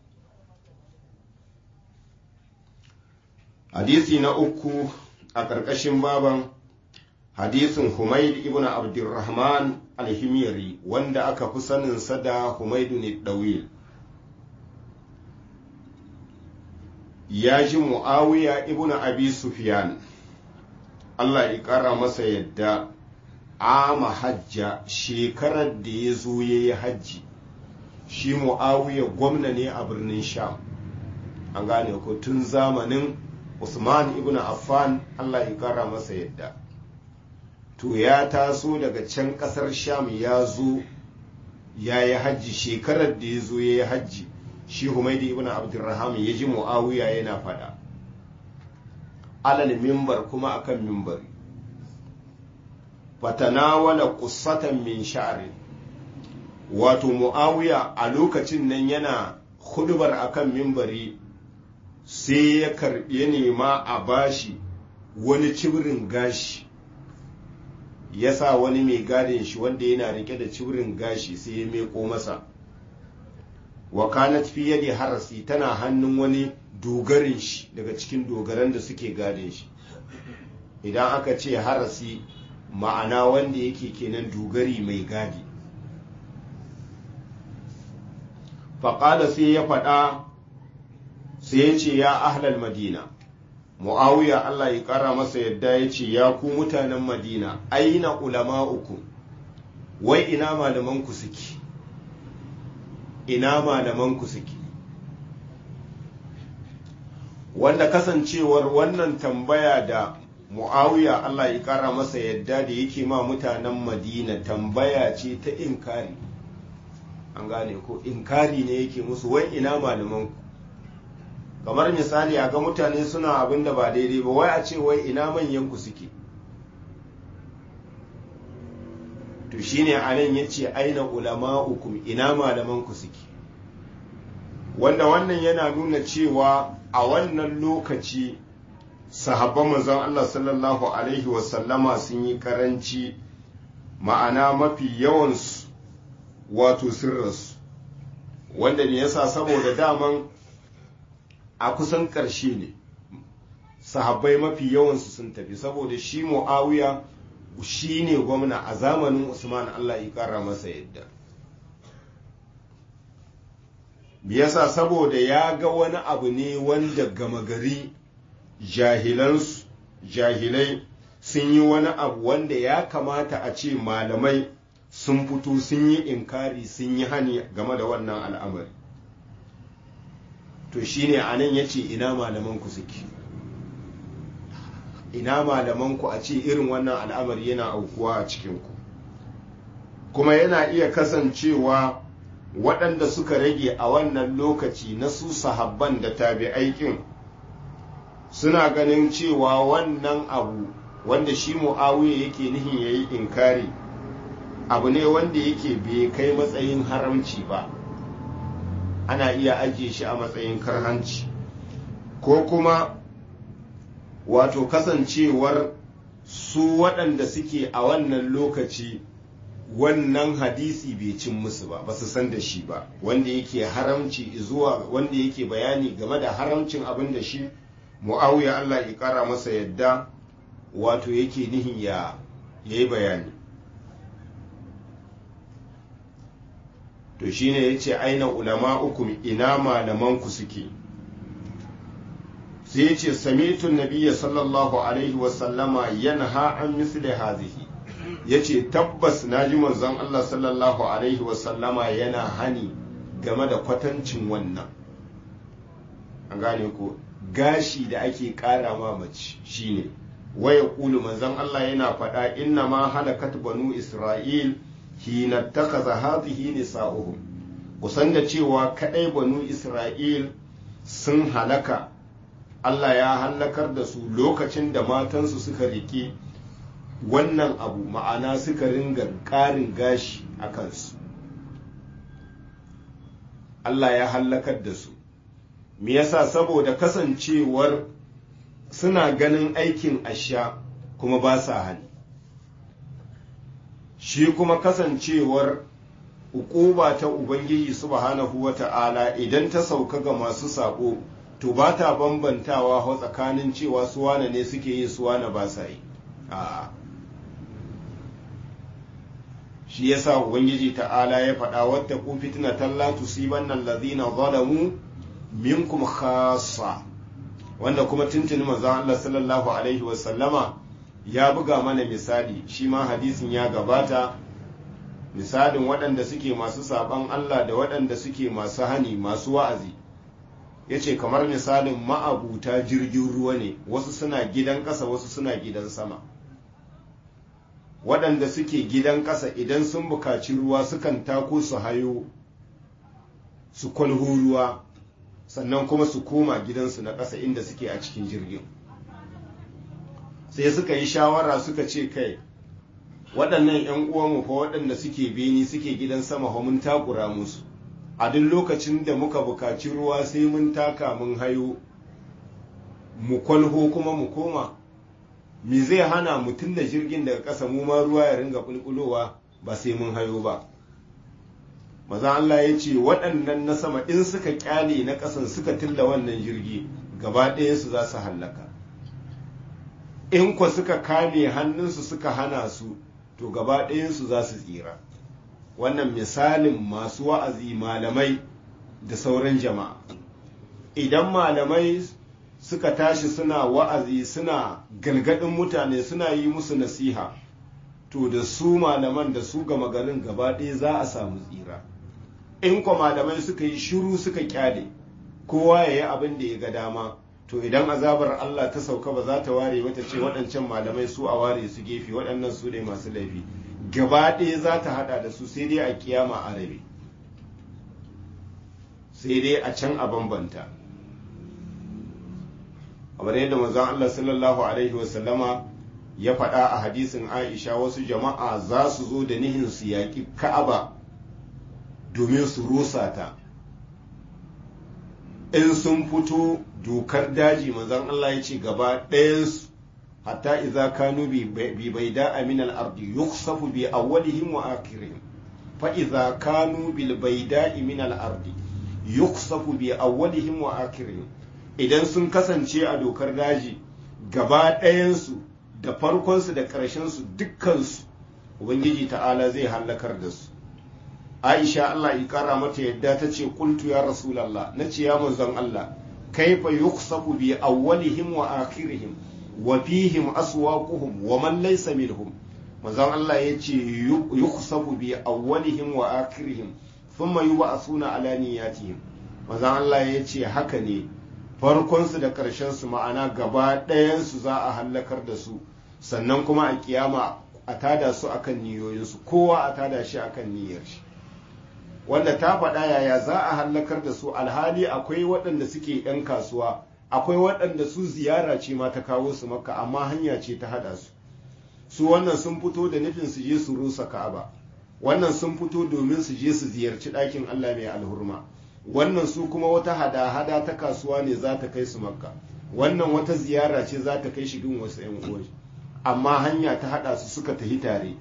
hadisi na uku a ƙarƙashin baban hadisin Humaid ibn Abdurrahman al-Himyari wanda aka fi saninsa da Humaidu ne Dawil ya ji Muawiya ibn Abi Sufyan Allah ya ƙara masa yadda ama hajja shekarar da ya zo ya yi hajji shi Muawiya gwamna ne a birnin Sham an gane ko tun zamanin Usman ibn Affan Allah ya ƙara masa yadda to ya taso daga can kasar sham ya zo ya yi hajji shekarar da ya zo ya yi hajji shi humaidi ibn abdurraham ya ji mu'awiya yana fada alal mimbar kuma akan mimbari fatanawala qissatan min sha'ri wato mu'awiya a lokacin nan yana hudubar akan mimbari sai ya karbi nema a bashi wani cibirin gashi ya sa wani mai gadin shi wanda yana rike da cibirin gashi sai ya meko masa wa kanat fi yadi harasi tana hannun wani dogarin shi daga cikin dogaran da suke gadin shi idan aka ce harasi ma'ana wanda yake kenan dogari mai gadi faƙala sai ya faɗa sai ya ce ya ahlal madina mu'awiya Allah ya ƙara masa yadda ya ce ya ku mutanen madina aina ulama uku wai ina malamanku suke ina malamanku suke wanda kasancewar wannan tambaya da mu'awiya Allah ya ƙara masa yadda da yake ma mutanen madina tambaya ce ta inkari an gane ko inkari ne yake musu wai ina malamanku kamar misali a ga mutane suna abin da ba daidai ba wai a ce wai ina manyan ku suke to shine anan yace aina ulama'ukum ina malaman ku suke wanda wannan yana nuna cewa a wannan lokaci sahabban manzon Allah sallallahu alaihi wasallama sun yi karanci ma'ana mafi yawansu wato sirrinsu wanda ne yasa saboda daman a kusan ƙarshe ne sahabbai mafi yawansu sun tafi saboda shi mu'awiya shi ne gwamna a zamanin usman allah ya ƙara masa yadda yasa saboda ya ga wani abu ne wanda gama gari jahilansu jahilai sun yi wani abu wanda ya kamata a ce malamai sun fito sun yi inkari sun yi hani game da wannan al'amari to shine a nan ya ce ina malamanku suke ina malamanku a ce irin wannan al'amari yana aukuwa a cikinku kuma yana iya kasancewa waɗanda suka rage a wannan lokaci na su sahabban da tabi'aikin suna ganin cewa wannan abu wanda shi mu'awiya yake nihin ya yi inkari abu ne wanda yake bai kai matsayin haramci ba ana iya ajiye shi a matsayin karhanci ko kuma wato kasancewar su waɗanda suke a wannan lokaci wannan hadisi bai cin musu ba ba su san da shi ba wanda yake haramci zuwa wanda yake bayani game da haramcin abin da shi mu'awiya Allah ya kara masa yadda wato yake nihin ya yi bayani to shine yace aina ulama ukum ina malaman ku suke sai yace sami'tu nabiyya sallallahu alaihi wa sallama yanha an misli hadhihi yace tabbas naji manzon Allah sallallahu alaihi wa sallama yana hani game da kwatancin wannan an gane ko gashi da ake kara ma mace shine waya kulu manzon Allah yana faɗa inna ma halakat banu isra'il hina takaza hadhihi nisa'uhum kusan da cewa kadai banu isra'il sun halaka Allah ya halakar da su lokacin da matansu suka rike wannan abu ma'ana suka ringa ƙarin gashi a kansu Allah ya halakar da su me yasa saboda kasancewar suna ganin aikin asha kuma ba sa hani shi kuma kasancewar ukuba ta ubangiji subhanahu wa ta'ala idan ta sauka ga masu sako to ba ta bambantawa hau tsakanin cewa suwana ne suke yi suwana ba sa yi shi yasa ubangiji ta'ala ya faɗa wata ku fitina talla tusibanna allazina zalamu minkum khassa wanda kuma tuntuni manzon Allah sallallahu alaihi wasallama ya buga mana misali shi ma hadisin ya gabata misalin waɗanda suke masu saɓan Allah da waɗanda suke masu hani masu wa'azi ya ce kamar misalin ma'abuta jirgin ruwa ne wasu suna gidan ƙasa wasu suna gidan sama waɗanda suke gidan ƙasa idan sun bukaci ruwa sukan tako su hayo su kwalho ruwa sannan kuma su koma gidansu na ƙasa inda suke a cikin jirgin sai suka yi shawara suka ce kai waɗannan 'yan uwanmu fa waɗanda suke beni suke gidan sama fa mun takura musu a duk lokacin da muka bukaci ruwa sai mun taka mun hayo mu kwalho kuma mu koma me zai hana mutum da jirgin daga ƙasa mu ma ruwa ya ringa bulbulowa ba sai mun hayo ba maza Allah ya ce waɗannan na sama in suka kyale na ƙasan suka tilla wannan jirgi gaba ɗayansu za su hallaka in kwa suka kame hannunsu suka hana su to gaba ɗayansu za su tsira wannan misalin masu wa'azi malamai da sauran jama'a idan malamai suka tashi suna wa'azi suna galgadin mutane suna yi musu nasiha to da su malaman da su gama garin gaba ɗaya za a samu tsira in kwa malamai suka yi shiru suka kyale kowa ya yi abin da ya ga dama to idan azabar Allah ta sauka ba za ta ware wata ce waɗancan malamai su a ware su gefe waɗannan su ne masu laifi gaba ɗaya za ta haɗa da su sai dai a kiyama a rabe sai dai a can a bambanta kamar yadda manzon Allah sallallahu alaihi wasallama ya faɗa a hadisin Aisha wasu jama'a za su zo da nihin su yaƙi Ka'aba domin su rusa ta in sun fito dokar daji manzon Allah ya ce gaba ɗayansu hatta idza kanu bi baida min al-ardi yuksafu bi awwalihim wa akhirihim fa idza kanu bil baida min al-ardi yuksafu bi awwalihim wa akhirihim idan sun kasance a dokar daji gaba ɗayansu da farkonsu da ƙarshensu dukkansu ubangiji ta'ala zai hallakar da su aisha allah ya kara mata yadda ta ce kultu ya rasulallah na ce ya manzon allah kaifa yuksafu bi awwalihim wa akhirihim wa fihim aswaquhum wa man laysa minhum manzon allah ya ce yuksafu bi awwalihim wa akhirihim thumma yub'athuna ala niyyatihim manzon allah ya ce haka ne farkonsu da ƙarshensu ma'ana gaba ɗayansu za a hallakar da su sannan kuma a kiyama a tada su akan niyoyinsu kowa a tada shi akan niyyar shi wanda ta faɗa yaya za a hallakar da su alhali akwai waɗanda suke 'yan kasuwa akwai waɗanda su ziyara ce ma ta kawo su maka amma hanya ce ta haɗa su su wannan sun fito da nufin su je su rusa ka'aba wannan sun fito domin su je su ziyarci ɗakin allah mai alhurma wannan su kuma wata hada-hada ta kasuwa ne za ta kai su makka wannan wata ziyara ce za ta kai shi gun wasu 'yan uwan amma hanya ta haɗa su suka tafi tare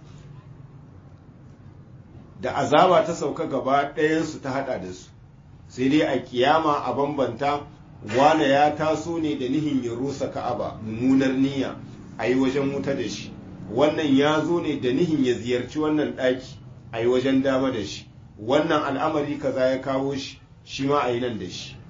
da azaba ta sauka gaba ɗayansu ta haɗa da su sai dai a kiyama a bambanta wane ya taso ne da nihin ya rusa ka'aba mummunar niyya a yi wajen wuta da shi wannan ya zo ne da nihin ya ziyarci wannan ɗaki a yi wajen dama da shi wannan al'amari kaza ya kawo shi shi ma a yi nan da shi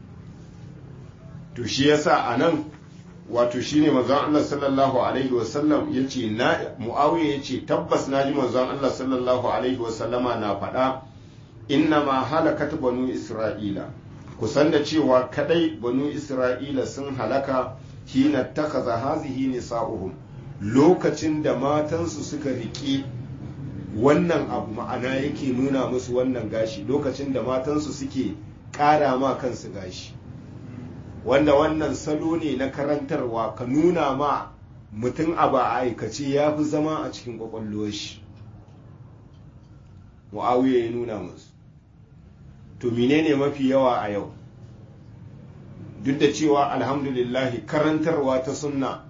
to shi yasa a nan wato shine manzon Allah sallallahu alaihi wasallam yace na Muawiya yace tabbas naji manzon Allah sallallahu alaihi wasallama na faɗa inna ma halakat banu Isra'ila kusan da cewa kadai banu Isra'ila sun halaka hina takaza hazihi nisa'uhum lokacin da matansu suka riƙe wannan abu ma'ana yake nuna musu wannan gashi lokacin da matansu suke ƙara ma kansu gashi wanda wannan salo ne na karantarwa ka nuna ma mutum abu a aikace ya fi zama a cikin kwakwalwar shi mu'awiya ya nuna musu to menene mafi yawa a yau duk da cewa alhamdulillahi karantarwa ta sunna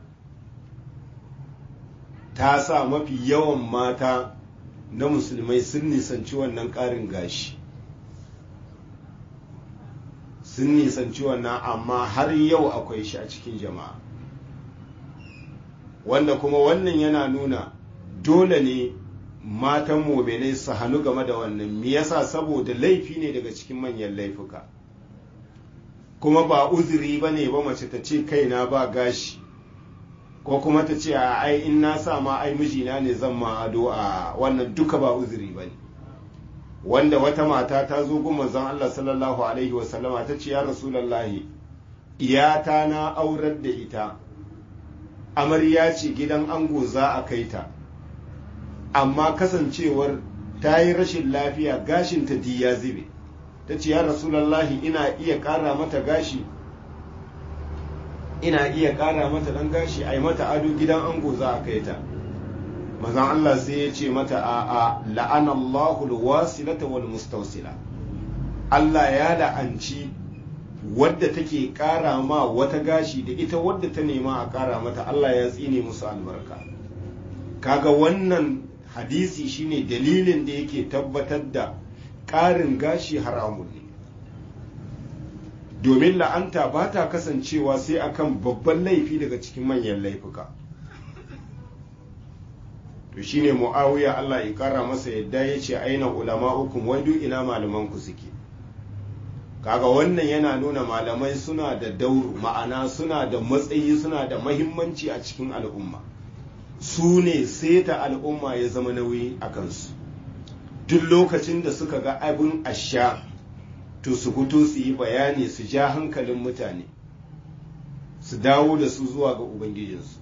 ta sa mafi yawan mata na musulmai sun nisanci wannan ƙarin gashi sun nisanci wannan amma har yau akwai shi a cikin jama'a wanda kuma wannan yana nuna dole ne matan mominai su hannu game da wannan me yasa saboda laifi ne daga cikin manyan laifuka kuma ba uzuri ba ne ba mace ta ce kaina ba gashi ko kuma ta ce a ai in na sa ma ai mijina ne zan ma ado a wannan duka ba uzuri ba ne wanda wata mata ta zo gun manzon Allah sallallahu alaihi wasallama ta ce ya rasulullahi iyata na aurar da ita amarya ce gidan ango za a kai ta amma kasancewar ta yi rashin lafiya gashinta di ya zube ta ce ya rasulullahi ina iya ƙara mata gashi ina iya ƙara mata ɗan gashi a yi mata ado gidan ango za a kai ta mazan Allah sai ya ce mata a a la'anallahu alwasilata wal mustawsila Allah ya la'anci wadda take ƙara ma wata gashi da ita wadda ta nema a ƙara mata Allah ya tsine musu albarka kaga wannan hadisi shine dalilin da yake tabbatar da ƙarin gashi haramun ne domin la'anta ba ta kasancewa sai akan babban laifi daga cikin manyan laifuka to shine mu'awiya Allah ya kara masa yadda ya ce aina ulama hukum wai duk ina malaman ku suke kaga wannan yana nuna malamai suna da dauru ma'ana suna da matsayi suna da mahimmanci a cikin al'umma su ne seta al'umma ya zama nauyi a kansu duk lokacin da suka ga abin asha to su fito su yi bayani su ja hankalin mutane su dawo da su zuwa ga ubangijinsu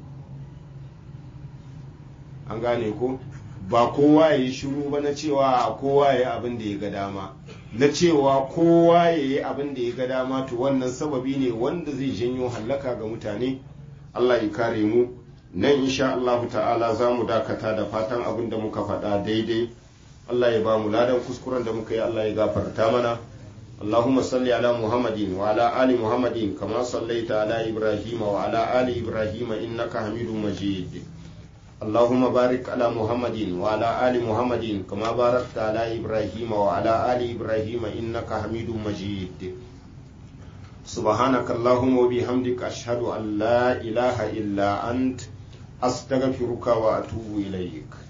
an gane ko ba kowa ya yi shiru ba na cewa kowa ya yi abin da ya ga dama na cewa kowa ya yi abin da ya ga dama to wannan sababi ne wanda zai janyo hallaka ga mutane Allah ya kare mu nan insha Allah ta'ala za mu dakata da fatan abin da muka faɗa daidai Allah ya ba mu ladan kuskuren da muka yi Allah ya gafarta mana اللهم صل على محمد وعلى آل محمد كما صليت على إبراهيم وعلى آل إبراهيم إنك حميد مجيد اللهم بارك على محمد وعلى آل محمد كما باركت على إبراهيم وعلى آل إبراهيم إنك حميد مجيد سبحانك اللهم وبحمدك أشهد أن لا إله إلا أنت أستغفرك وأتوب إليك